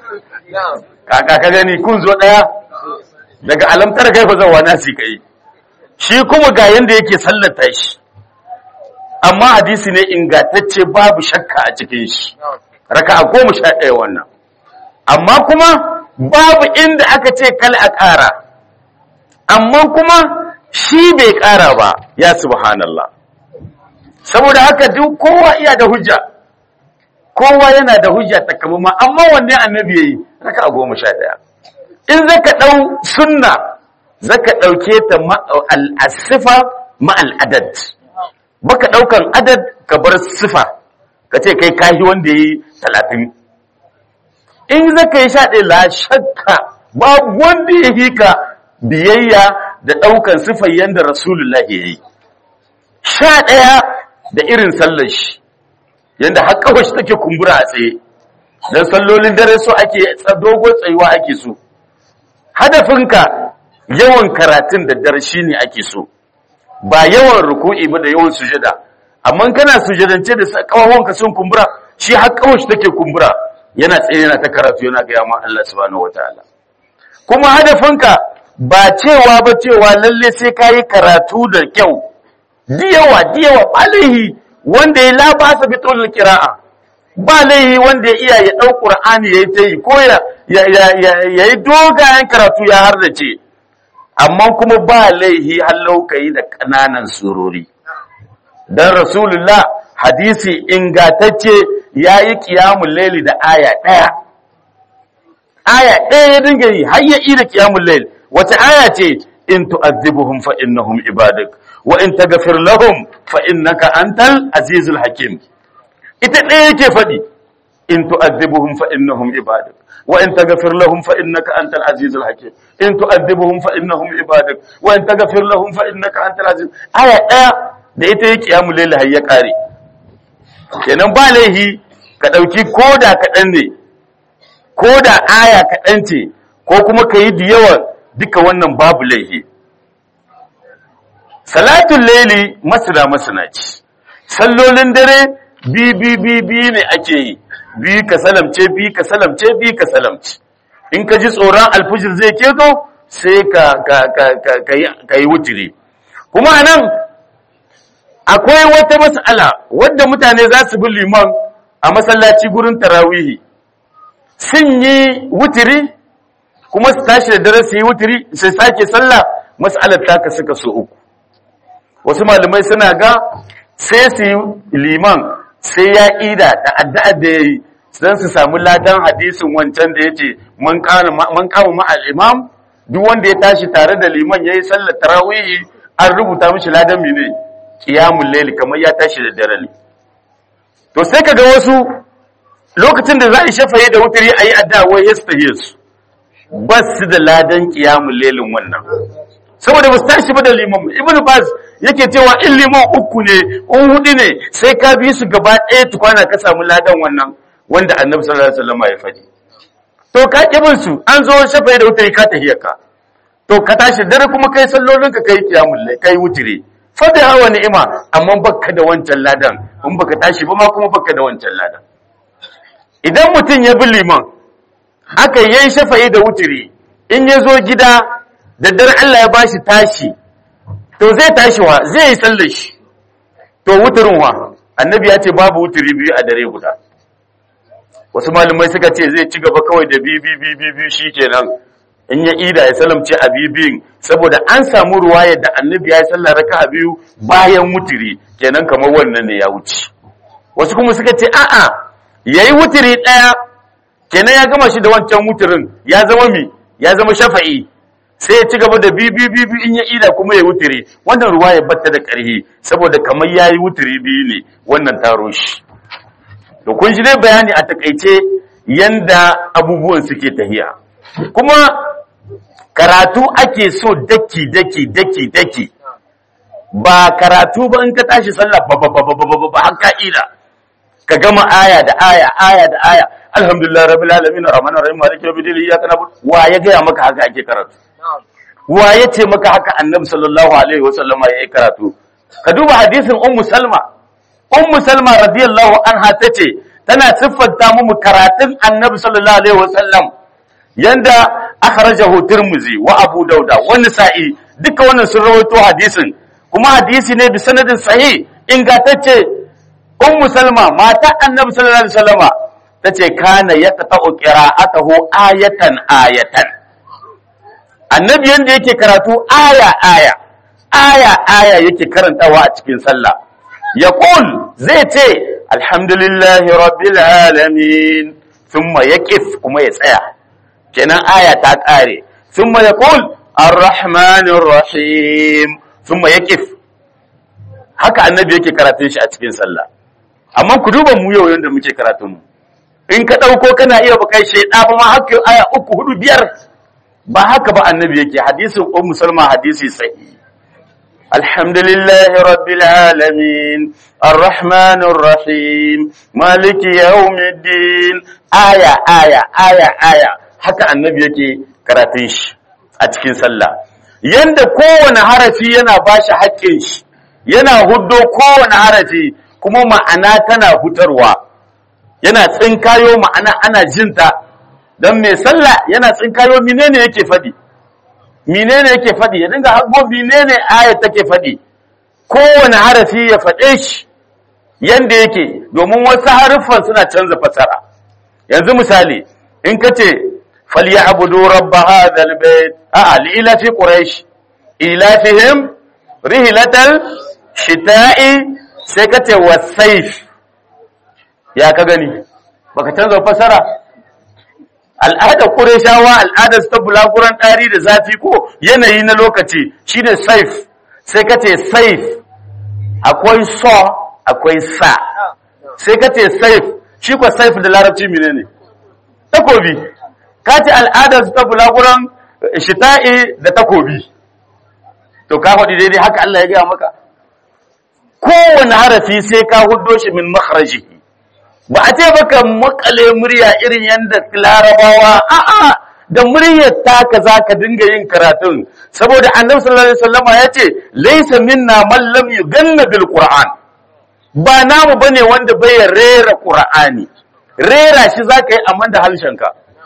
kaka ka gani kun zo ɗaya daga alamtar kai fa zauwa na shi kai shi kuma ga yanda yake sallata shi amma hadisi ne ingantacce babu shakka a cikin shi raka a goma sha ɗaya wannan amma kuma babu inda aka ce kal a ƙara amma kuma shi bai ƙara ba ya subhanallah saboda haka duk kowa iya da hujja kowa yana da hujja takamama amma wanne annabi yayi raka a goma sha ɗaya in zaka ɗau sunna zaka ɗauke ta al-sifa ma al-adad baka ɗaukan adad ka bar sifa ka ce kai kahi wanda yi talatin in zaka yi sha ɗaya la shakka babu wanda ya yi ka biyayya da ɗaukan sifar yadda rasulullahi ya yi sha ɗaya da irin sallar shi yadda har kawai shi take kumbura a tsaye don sallolin dare so ake dogon tsayuwa ake so hadafinka yawan karatun da dare shi ne ake so ba yawan ruku'i ba da yawan sujada amma kana sujadance da kawahonka sun kumbura shi har kawai shi take kumbura yana tsaye yana ta karatu yana ga yamma Allah subhanahu wataala kuma hadafinka ba cewa ba cewa lalle sai kayi karatu da kyau diyawa diyawa alaihi wanda ya labasa bi tulul qira'a ba laihi wanda ya iya ya dau qur'ani yayi tayi ko ya yayi dogayen karatu ya hardace amma kuma ba laihi hallau kai da kananan surori dan rasulullah hadisi ingatacce yayi qiyamul layli da aya daya aya daya ya dinga yi har ya ida qiyamul layl wata aya ce in tu'adhibuhum fa innahum ibadak wa in taghfir lahum fa innaka antal azizul hakim ita ɗaya yake faɗi in tu'adhibuhum fa innahum ibadak wa in taghfir lahum fa innaka antal azizul hakim in tu'adhibuhum fa innahum ibadak wa in taghfir lahum fa innaka antal aziz aya ɗaya da ita yake kiyamul layl har ya kare kenan ba laihi ka dauki koda kaɗan ne koda aya kaɗan ce ko kuma ka yi da yawa duka wannan babu laihi salatun laili masana masana ce sallolin dare bi bi bi bi ne ake yi bi ka salamce bi ka salamce bi ka salamce in ka ji tsoron alfijir zai keto sai ka ka ka ka ka yi wutiri kuma anan akwai wata mas'ala wadda mutane za su bi liman a masallaci gurin tarawihi sun yi wutiri kuma su tashi da dare su yi wutiri su sake sallah mas'alar taka suka so uku wasu malamai suna ga sai su yi liman sai ya ida da addu'ar da ya yi don su samu ladan hadisin wancan da ya ce man kama ma'al imam duk wanda ya tashi tare da liman ya yi sallar tarawihi an rubuta mishi ladan mine kiyamun laili kamar ya tashi da dare ne to sai ka ga wasu lokacin da za a yi shafaye da wutari a yi addu'a wai ya su ba su da ladan kiyamun lailin wannan saboda basu tashi ba da liman ibn bas yake cewa in liman uku ne in hudu ne sai ka bi su gaba ɗaya tukwana ka samu ladan wannan wanda annabi sallallahu alaihi wasallam ya faɗi to ka kibin su an zo shafa da wuta ka tahiyar ka to ka tashi dare kuma kai sallolin ka kai kiyamul lai kai wutire fa da hawa ni'ima amma baka da wancan ladan in baka tashi ba ma kuma baka da wancan ladan idan mutum ya bi liman aka yayi shafa'i da wutire in ya zo gida da dare Allah ya bashi tashi to zai tashi wa zai yi sallar shi to wuturin wa annabi ya ce babu wuturi biyu a dare guda wasu malamai suka ce zai ci gaba kawai da biyu biyu biyu biyu shikenan in ya ida ya salamce a bibin saboda an samu ruwaya da annabi ya yi sallar raka a biyu bayan wuturi kenan kamar wannan ne ya wuce wasu kuma suka ce a'a yayi wuturi daya kenan ya gama shi da wancan wuturin ya zama mi ya zama shafa'i sai ya ci gaba da bibi bibi in ya ida kuma ya wuturi wannan ruwa ya batta da ƙarhi saboda kamar yayi wuturi biyu ne wannan taro shi to kun ji dai bayani a takaice yanda abubuwan suke tahiya kuma karatu ake so daki daki daki daki ba karatu ba in ka tashi sallah ba ba ba ba ba ba har ka'ida ka gama aya da aya aya da aya alhamdulillah rabbil alamin arrahmanir rahim maliki yawmiddin iyyaka na'budu wa ya ga maka haka ake karatu wa ya ce maka haka annabi sallallahu alaihi wasallama yayi karatu ka duba hadisin ummu salma ummu salma radiyallahu anha tace tana siffanta mu karatun annabi sallallahu alaihi wasallam yanda akhrajahu tirmizi wa abu dauda wa nisa'i duka wannan sun rawaito hadisin kuma hadisi ne bi sanadin sahih ingantacce ummu salma mata annabi sallallahu alaihi wasallama tace kana yaqta'u qira'atahu ayatan ayatan annabi yanda yake karatu aya aya aya aya yake karantawa a cikin sallah yaqul zai ce alhamdulillahi rabbil alamin thumma yaqif kuma ya tsaya kenan aya ta kare thumma yaqul arrahmanir rahim thumma yaqif haka annabi yake karatun shi a cikin sallah amma ku duba mu yau yanda muke karatun mu in ka dauko kana iya bukai sheda ba ma haka aya uku hudu biyar ba haka ba annabi yake hadisin ummu salma hadisi sahihi الحمد لله رب العالمين الرحمن الرحيم مالك يوم الدين آية آية آية آية haka annabi yake karatun shi a cikin sallah yanda kowane harafi yana bashi haƙƙin shi yana huddo kowane harafi kuma ma'ana tana hutarwa yana tsinkayo ma'ana ana jinta don mai sallah yana tsinkayo menene yake faɗi menene yake faɗi ya dinga hango menene ayat take faɗi kowane harafi ya faɗe shi yanda yake domin wasu haruffan suna canza fasara yanzu misali in ka ce falyabudu rabb hadha albayt a li ila fi quraish ilafihim rihlatal shita'i sai ka ce wasayf ya ka gani baka canza fasara al'ada ƙureshawa al'adar ta bulaguran ɗari da zafi ko yanayi na lokaci shi ne saif sai ka ce saif akwai so akwai sa sai ka ce saif shi kwa saif da larabci mine ne takobi ka ce al'adar ta bulaguran shita'i da takobi to ka faɗi daidai haka Allah ya gaya maka kowane harafi sai ka huddo shi min makharajihi ba a ce baka makale murya irin yadda larabawa a'a da muryar taka za ka dinga yin karatun saboda annabi sallallahu alaihi wasallama ya ce laysa minna man lam yuganna bil qur'an ba namu bane wanda bai rera qur'ani rera shi zaka yi amman da halshenka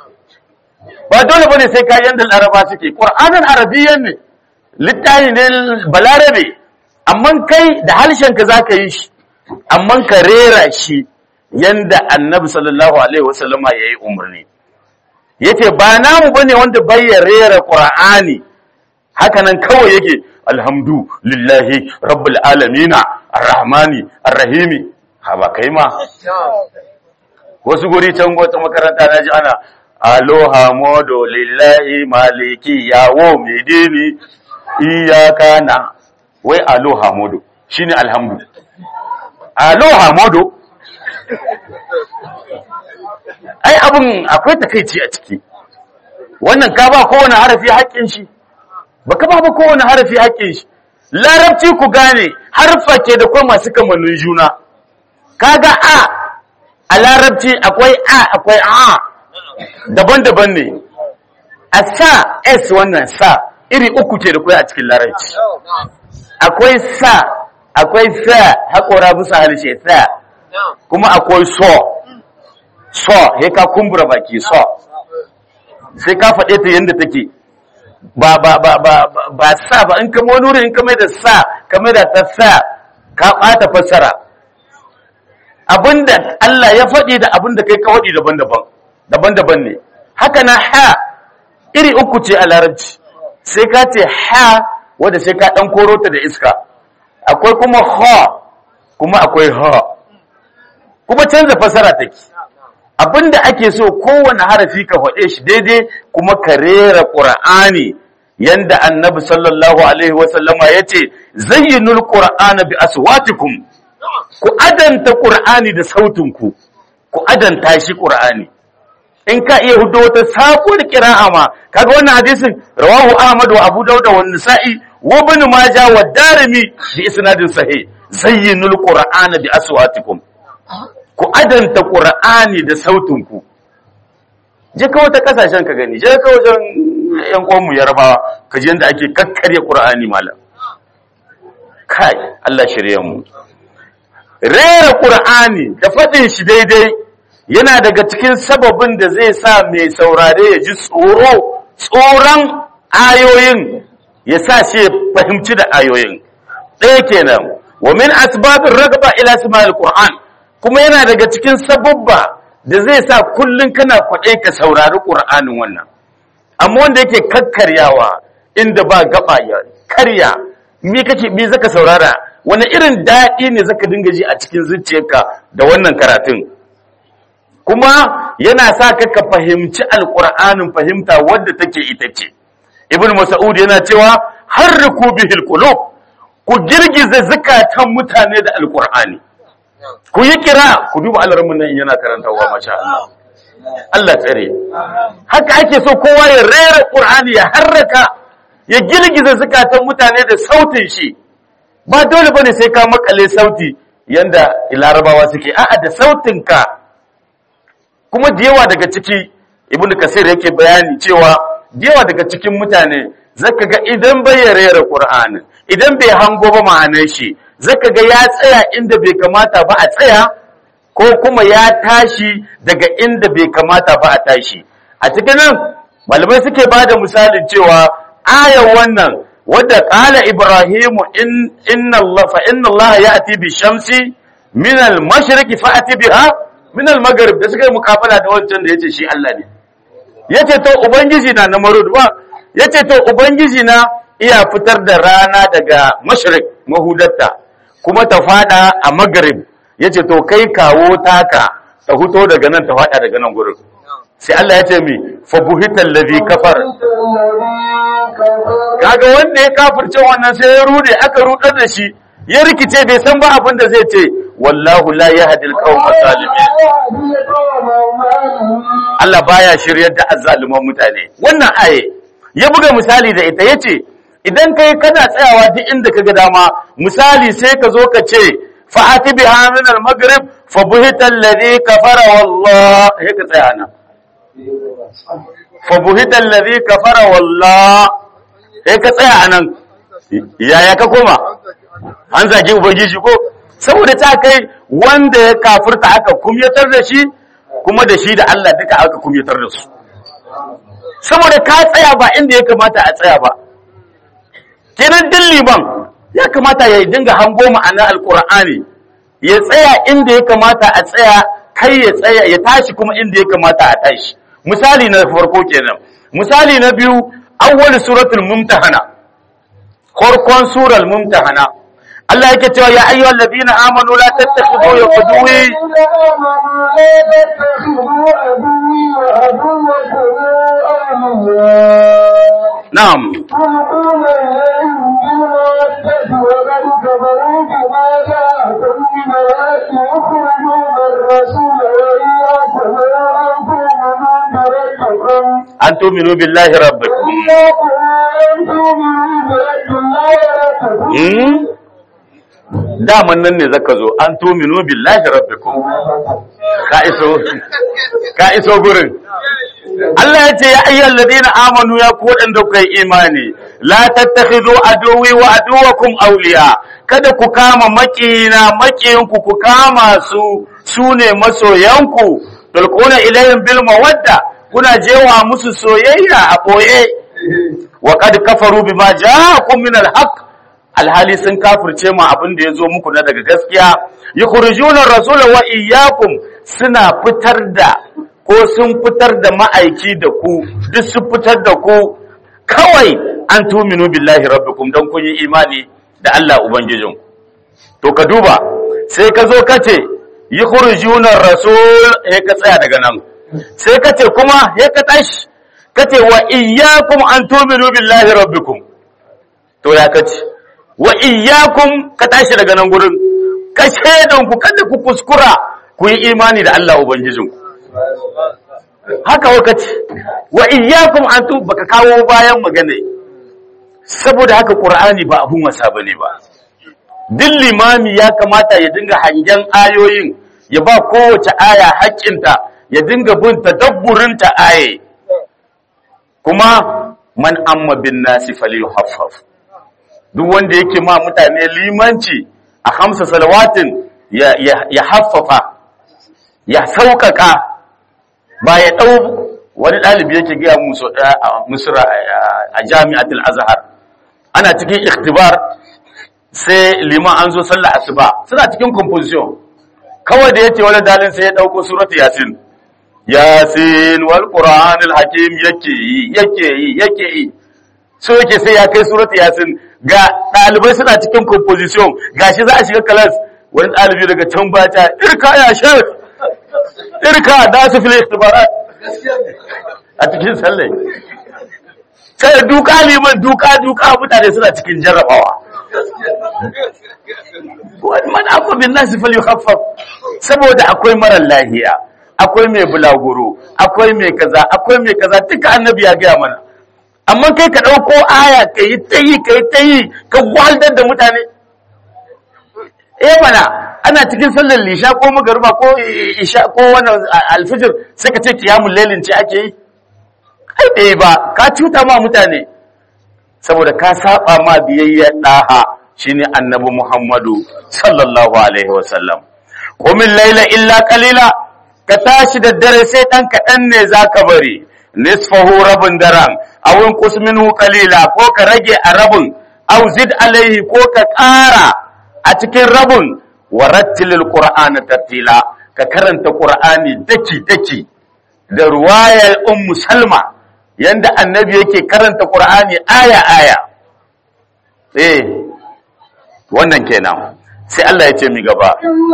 ba dole bane sai ka yanda laraba suke qur'anin arabiyyan ne littafi ne balarabe amma kai da halshenka zaka yi shi amma ka rera shi yanda annabi sallallahu alaihi wasallama yayi umarni yace ba namu bane wanda bai rera qur'ani haka nan kawai yake alhamdu lillahi rabbil alamin arrahmani arrahimi ha ba kai ma wasu guri can wata makaranta naji ana aloha modo lillahi maliki yawo midini iyaka na wai aloha modo shine alhamdu aloha modo ai abin akwai takaici a ciki wannan ka ba kowane harafi haƙƙin shi ba ka ba ba kowane harafi haƙƙin shi larabci ku gane harfa ke da kuma masu kamannin juna kaga a a larabci akwai a akwai a daban-daban ne a sa s wannan sa iri uku ke da kwai a cikin larabci akwai sa akwai sa haƙora bisa harshe sa kuma akwai so so he ka kumbura baki so sai ka faɗe ta yadda take ba ba ba ba ba sa ba in kama wani in kama da sa kama da ta sa ka ɓata fassara abinda Allah ya faɗi da abinda kai ka faɗi daban-daban daban-daban ne haka na ha iri uku ce a larabci sai ka ce ha wadda sai ka ɗan koro ta da iska akwai kuma ha kuma akwai ha kuma canza fasara take abinda ake so kowane harafi ka faɗe shi daidai kuma ka rera ƙur'ani yanda annabi sallallahu alaihi wasallama ya ce zayyinul ƙur'ana bi aswatikum ku adanta ƙur'ani da sautinku ku adanta shi ƙur'ani in ka iya hudo wata sabuwar kira'a ma kaga wannan hadisin rawahu ahmad wa abu dauda wa nisa'i wa ibn majah wa darimi bi isnadin sahih zayyinul qur'ana bi aswatikum ku adanta qur'ani da sautin ku je ka wata kasashen ka gani je ka wajen yan uwan mu yarbawa ka ji yanda ake kakkarya qur'ani malam kai Allah shirye mu rera qur'ani da fadin shi daidai yana daga cikin sababin da zai sa mai saurare ya ji tsoro tsoron ayoyin ya sa shi ya fahimci da ayoyin ɗaya kenan wa min asbabin ragaba ila sima'il qur'an kuma yana daga cikin sababba da zai sa kullun kana kwaɗe ka saurari qur'anin wannan amma wanda yake kakkaryawa inda ba gaba ya karya me kake me zaka saurara wani irin daɗi ne zaka dinga ji a cikin zuciyarka da wannan karatun kuma yana sa ka ka fahimci alƙur'anin fahimta wadda take ita ce ibn mas'ud yana cewa harriku bihil qulub ku girgiza zakatan mutane da alƙur'ani ku yi kira ku duba alramin nan yana karantawa masha Allah Allah tsare haka ake so kowa ya rera qur'ani ya harraka ya girgiza zakatan mutane da sautin shi ba dole bane sai ka makale sauti yanda larabawa suke a'a da sautin ka kuma da yawa daga ciki ibn kasir yake bayani cewa da yawa daga cikin mutane zaka ga idan bai rera qur'ani idan bai hango ba ma'anar shi zaka ga ya tsaya inda bai kamata ba a tsaya ko kuma ya tashi daga inda bai kamata ba a tashi a cikin nan malamai suke bada misalin cewa ayar wannan wadda qala ibrahimu in inna allah fa inna allah ya'ti bi shamsi min al-mashriqi fa'ti biha min al-maghrib da suka yi mukafala da wancan da yace shi Allah ne yace to ubangiji na na marud ba yace to ubangiji na iya fitar da rana daga mashriq mahudatta kuma ta fada a maghrib yace to kai kawo taka ta huto daga nan ta fada daga nan gurin sai Allah ya ce mi fa buhital ladhi kafar kaga wanda ya kafirce wannan sai ya rude aka rudar da shi ya rikice bai san ba abin da zai ce wallahu la yahdi al-qawma zalimin Allah baya shiryar da azzaluman mutane wannan aye ya buga misali da ita yace idan kai kana tsayawa duk inda kaga dama misali sai ka zo ka ce fa'ati biha min al-maghrib fa buhita alladhi kafara wallah he ka tsaya nan fa buhita alladhi kafara wallah he ka tsaya anan yaya ka koma an zagi ubangiji ko saboda ta kai wanda ya kafirta aka kumyatar da shi kuma da shi da Allah duka aka kumyatar da su saboda ka tsaya ba inda ya kamata a tsaya ba kenan din liman ya kamata ya dinga hango ma'anar alkur'ani ya tsaya inda ya kamata a tsaya kai ya tsaya ya tashi kuma inda ya kamata a tashi misali na farko kenan misali na biyu awwal suratul mumtahana farkon surar mumtahana Allah yake cewa ya ayyuhal ladina amanu la tattakhidhu yaquduwi na'am an tu'minu billahi rabbikum hmm daman nan ne zaka zo an tuminu billahi rabbikum ka iso ka iso gurin Allah ya ce ya ayyuhal ladina amanu ya ku wadanda kuka yi imani la tattakhidhu aduwi wa aduwakum awliya kada ku kama makina makiyinku ku kama su sune masoyanku tulquna ilayhim bil mawadda kuna jewa musu soyayya a boye wa qad kafaru bima ja'akum min al haqq alhali sun kafirce mu abin da ya zo muku na daga gaskiya yukhrijuna rasula wa iyyakum suna fitar da ko sun fitar da ma'aiki da ku duk sun fitar da ku kawai an tuminu billahi rabbikum dan kun yi imani da Allah ubangijin to ka duba sai ka zo ka ce yukhrijuna ar-rasul he ka tsaya daga nan sai ka ce kuma he ka tashi ka ce wa iyyakum an tu'minu billahi rabbikum to ya kace wa iyyakum ka tashi daga nan gurin ka shaidan ku kada ku kuskura ku yi imani da Allah ubangijinku haka wakati wa iyyakum an tu baka kawo bayan magana saboda haka qur'ani ba abun wasa bane ba duk limami ya kamata ya dinga hangen ayoyin ya ba kowace aya haƙƙinta ya dinga bin tadabburin ta aye kuma man amma bin nasi falyuhaffaf duk wanda yake ma mutane limanci a hamsa salawatin ya, ya, ya haffafa ya sauƙaƙa ba ya ɗau wani ɗalibi yake gaya musu a misra a jami'atul azhar ana cikin ikhtibar sai liman an zo sallah asuba suna cikin composition kawai da yace wani dalin sai ya dauko suratu yasin yasin wal qur'anil hakim yake yi yake yi yake yi so yake sai ya kai suratu yasin ga ɗalibai suna cikin composition gashi za a shiga class wani ɗalibi daga can bata irka ya shek irka da su fil ikhtibarat a cikin sallai sai duka liman duka duka mutane suna cikin jarrabawa wani man abu bin nasi fal yukhaffaf saboda akwai marar lahiya akwai mai bulaguro akwai mai kaza akwai mai kaza duka annabi ya gaya mana amma kai ka ɗauko aya ka yi ta yi ka yi ta yi ka gwaldar da mutane eh mana ana cikin sallar lisha ko magarba ko isha ko wannan alfijir sai ka ce kiyamun lailin ce ake yi ai ɗaya ba ka cuta ma mutane saboda ka saba ma biyayya ɗaha shine annabi Muhammadu sallallahu alaihi wasallam qumil laila illa qalila ka tashi da dare sai dan kaɗan ne zaka bari nisfahu rabin daren aw inqus minhu qalila ko ka rage a rabin aw zid alaihi ko ka ƙara a cikin rabin warattilil qur'ana tartila ka karanta qur'ani daki daki da ruwayar ummu salma yanda annabi yake karanta qur'ani aya aya eh wannan kenan sai Allah ya ce mi gaba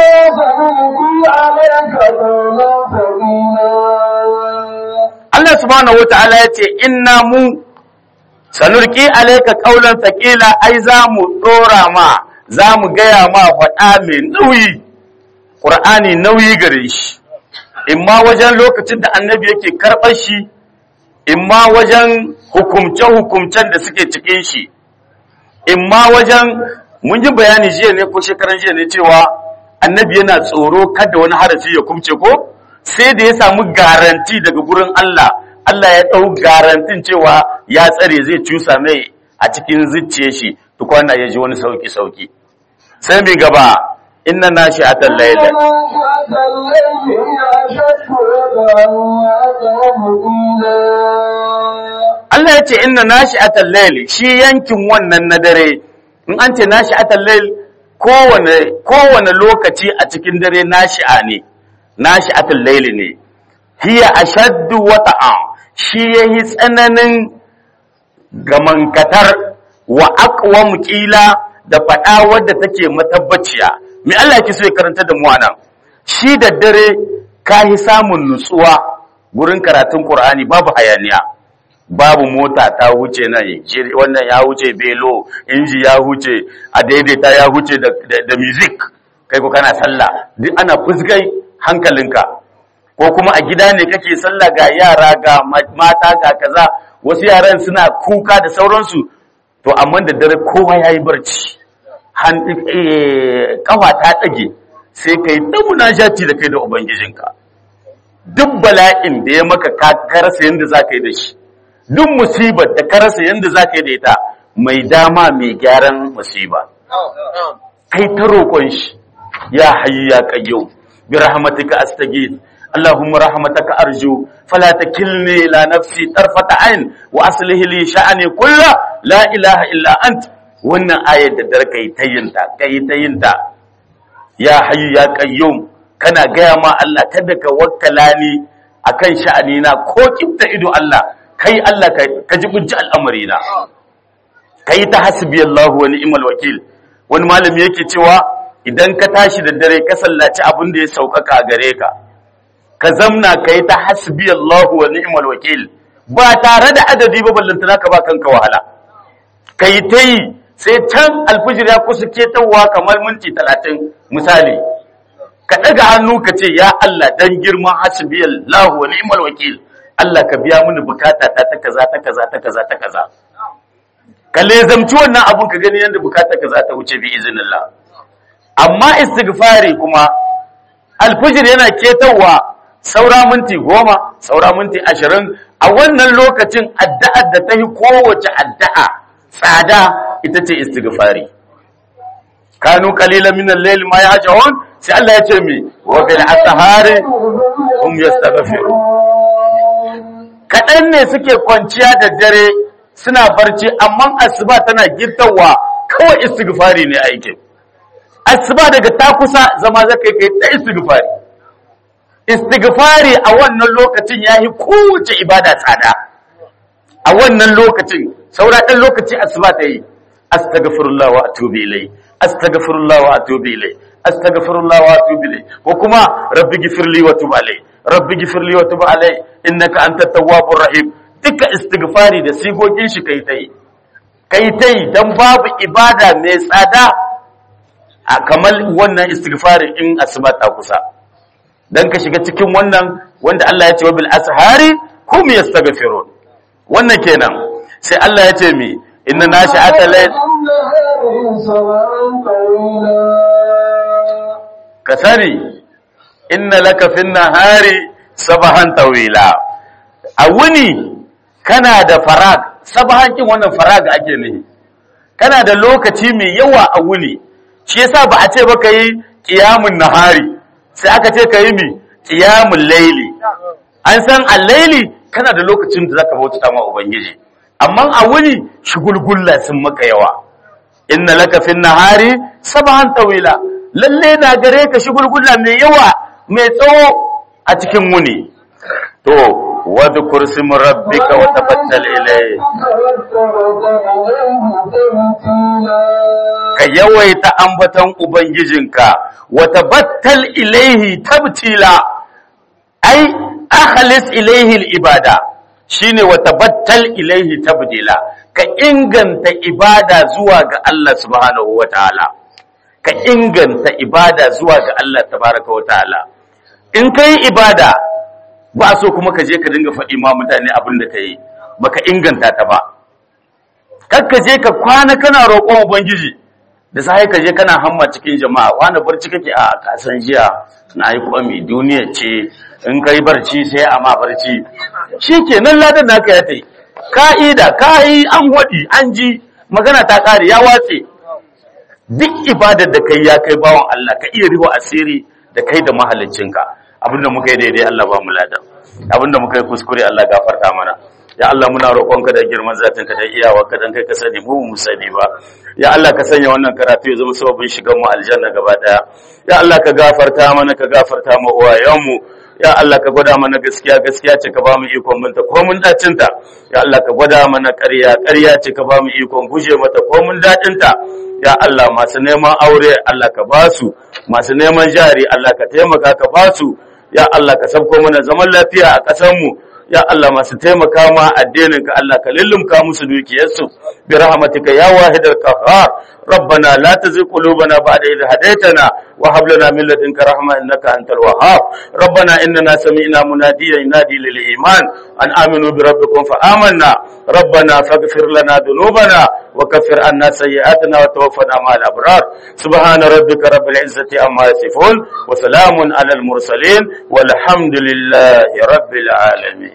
Allah subhanahu wataala ya ce inna mu sanurki alayka qaulan thaqila ai za mu dora ma za mu gaya ma faɗa mai nauyi ƙur'ani nauyi gare shi imma wajen lokacin da annabi yake karɓar shi imma wajen hukumce-hukumcen da suke cikin shi imma wajen mun yi bayani jiya ne ko shekaran jiya ne cewa annabi yana tsoro kada wani harafi ya kumce ko sai da ya samu garanti daga gurin Allah Allah ya ɗau garantin cewa ya tsare zai cusa mai a cikin zuciya shi tukwana ya ji wani sauki-sauki sai mai gaba inna na shi a tallaye Allah ya ce inna na shi a tallaye shi yankin wannan na dare in an ce na shi a tallaye kowane lokaci a cikin dare na shi'a ne na shi a tallaye ne hiya a shaddu wata'a shi ya yi tsananin gamankatar wa aqwa kila da faɗa wadda take matabbaciya me Allah yake so ya karanta da mu anan shi da dare ka yi samun nutsuwa gurin karatun Qur'ani babu hayaniya babu mota ta huce nan wannan ya huce belo inji ya huce a daidaita ya huce da, da, da music kai ko kana sallah duk ana fuskai hankalinka ko kuma a gida ne kake sallah ga yara ga mata ga kaza wasu yaran suna kuka da sauransu to amma da dare kowa ya yi barci kafa ta ɗage sai ka yi ta munajati da kai da ubangijinka duk bala'in da ya maka ka karasa yadda za ka yi da shi duk musibar da karasa yadda za ka yi da ita mai dama mai gyaran musiba kai ta roƙon shi ya hayu ya ƙayyau bi rahmatika astaghith اللهم رحمتك أرجو فلا تكلني إلى نفسي طرفة عين وأصله لي شأني كله لا إله إلا أنت wannan ayar da dare kai ta yinta kai ta yinta ya hayyu ya qayyum kana gaya ma Allah kada ka wakkala ni akan sha'ani na ko kibta ido Allah kai Allah ka jibinci al'amari na kai ta hasbi Allah wa ni'mal wakil wani malami yake cewa idan ka tashi da dare ka sallaci abin da ya sauƙaƙa a gare ka ka zamna ka yi ta hasbi Allahu wa ni'mal wakil ba tare da adadi ba ballantana ka ba kanka wahala ka yi ta yi sai can alfijir ya kusa ketawa kamar minti talatin misali ka ɗaga hannu ka ce ya Allah dan girman hasbi Allahu wa ni'mal wakil Allah ka biya mini bukata ta ta kaza ta kaza ta kaza ta kaza ka lezamci wannan abun ka gani yadda bukata kaza ta wuce bi iznillah amma istighfari kuma alfijir yana ketawa saura minti goma saura minti ashirin a wannan lokacin addu'ar da ta yi kowace addu'a tsada ita ce istighfari kanu qalilan min al-layl ma yahjun sai Allah ya ce mi wa bil asahari hum yastaghfirun kadan ne suke kwanciya da dare suna barci amma asuba tana gittawa kawai istighfari ne aikin asuba daga ta kusa zama zaka kai ta istighfari istighfari a wannan lokacin yayi kowace ibada tsada a wannan lokacin saura ɗan lokaci asuba ta yi astaghfirullah wa atubu ilai astaghfirullah wa atubu ilai astaghfirullah wa atubu ilai ko kuma rabbi gifirli wa tub alai rabbi gifirli wa tub alai innaka antat tawwabur rahim duka istighfari da sigogin shi kai tai kai tai dan babu ibada mai tsada a kamar wannan istighfari in asuba ta kusa dan ka shiga cikin wannan wanda Allah ya ce wa bil ashari hum yastaghfirun wannan kenan sai Allah ya ce mi inna nashi'ata layl ka sani inna laka fin nahari sabahan tawila a wuni kana da farag sabahan kin wannan farag ake ne kana da lokaci mai yawa a wuni shi yasa ba a ce ba kai qiyamul nahari sai aka ce kai mi qiyamul layli an san al-layli kana da lokacin da zaka bauta ma ubangiji amma a wuni shugulgulla sun maka yawa inna laka fin nahari sabahan tawila lalle na gare ka shugulgulla mai yawa mai tsawo a cikin wuni to wadhkur sim rabbika wa tabattal ilayhi ka yawaita ambaton ubangijinka wa tabattal ilayhi tabtila ai akhlis ilayhi al-ibada shine wa tabattal ilayhi tabdila ka inganta ibada zuwa ga Allah subhanahu wataala ka inganta ibada zuwa ga Allah tabaraka wataala in kai ibada ba so kuma ka je ka dinga faɗi ma mutane abin da kai baka inganta ta ba kar ka je ka kwana kana roƙon ubangiji da sai ka je kana hamma cikin jama'a wani barci kake a kasan jiya na yi kwami duniya ce in kai barci sai a ma barci shi ke nan ladan naka ya tai ka'ida ka yi an waɗi an ji magana ta ƙare ya watse duk ibadar da kai ya kai bawan Allah ka iya riho asiri da kai da mahaliccinka abinda muka yi daidai Allah ba mu ladan abinda muka yi kuskure Allah gafarta mana ya Allah muna roƙonka da girman zatinka da iyawa ka dan kai ka sani mu mu sani ba ya Allah ka sanya wannan karatu ya zama sababin shigan mu aljanna gaba daya ya Allah ka gafarta mana ka gafarta mu uwayenmu ya Allah ka gwada mana gaskiya gaskiya ce ka ba mu ikon binta ko mun dacin ta ya Allah ka gwada mana ƙarya ƙarya ce ka ba mu ikon guje mata ko mun dacin ta ya Allah masu neman aure Allah ka ba su masu neman jari Allah ka taimaka ka ba su ya Allah ka sabko mana zaman lafiya a ƙasar mu ya Allah masu taimaka ma addinin ka Allah ka lullumka musu dukiyarsu bi rahmatika ya wahidal qahhar ربنا لا تزغ قلوبنا بعد إذ هديتنا وهب لنا من لدنك رحمة إنك أنت الوهاب ربنا إننا سمعنا مناديا ينادي للإيمان أن آمنوا بربكم فآمنا ربنا فاغفر لنا ذنوبنا وكفر عنا سيئاتنا وتوفنا مع الأبرار سبحان ربك رب العزة عما يصفون وسلام على المرسلين والحمد لله رب العالمين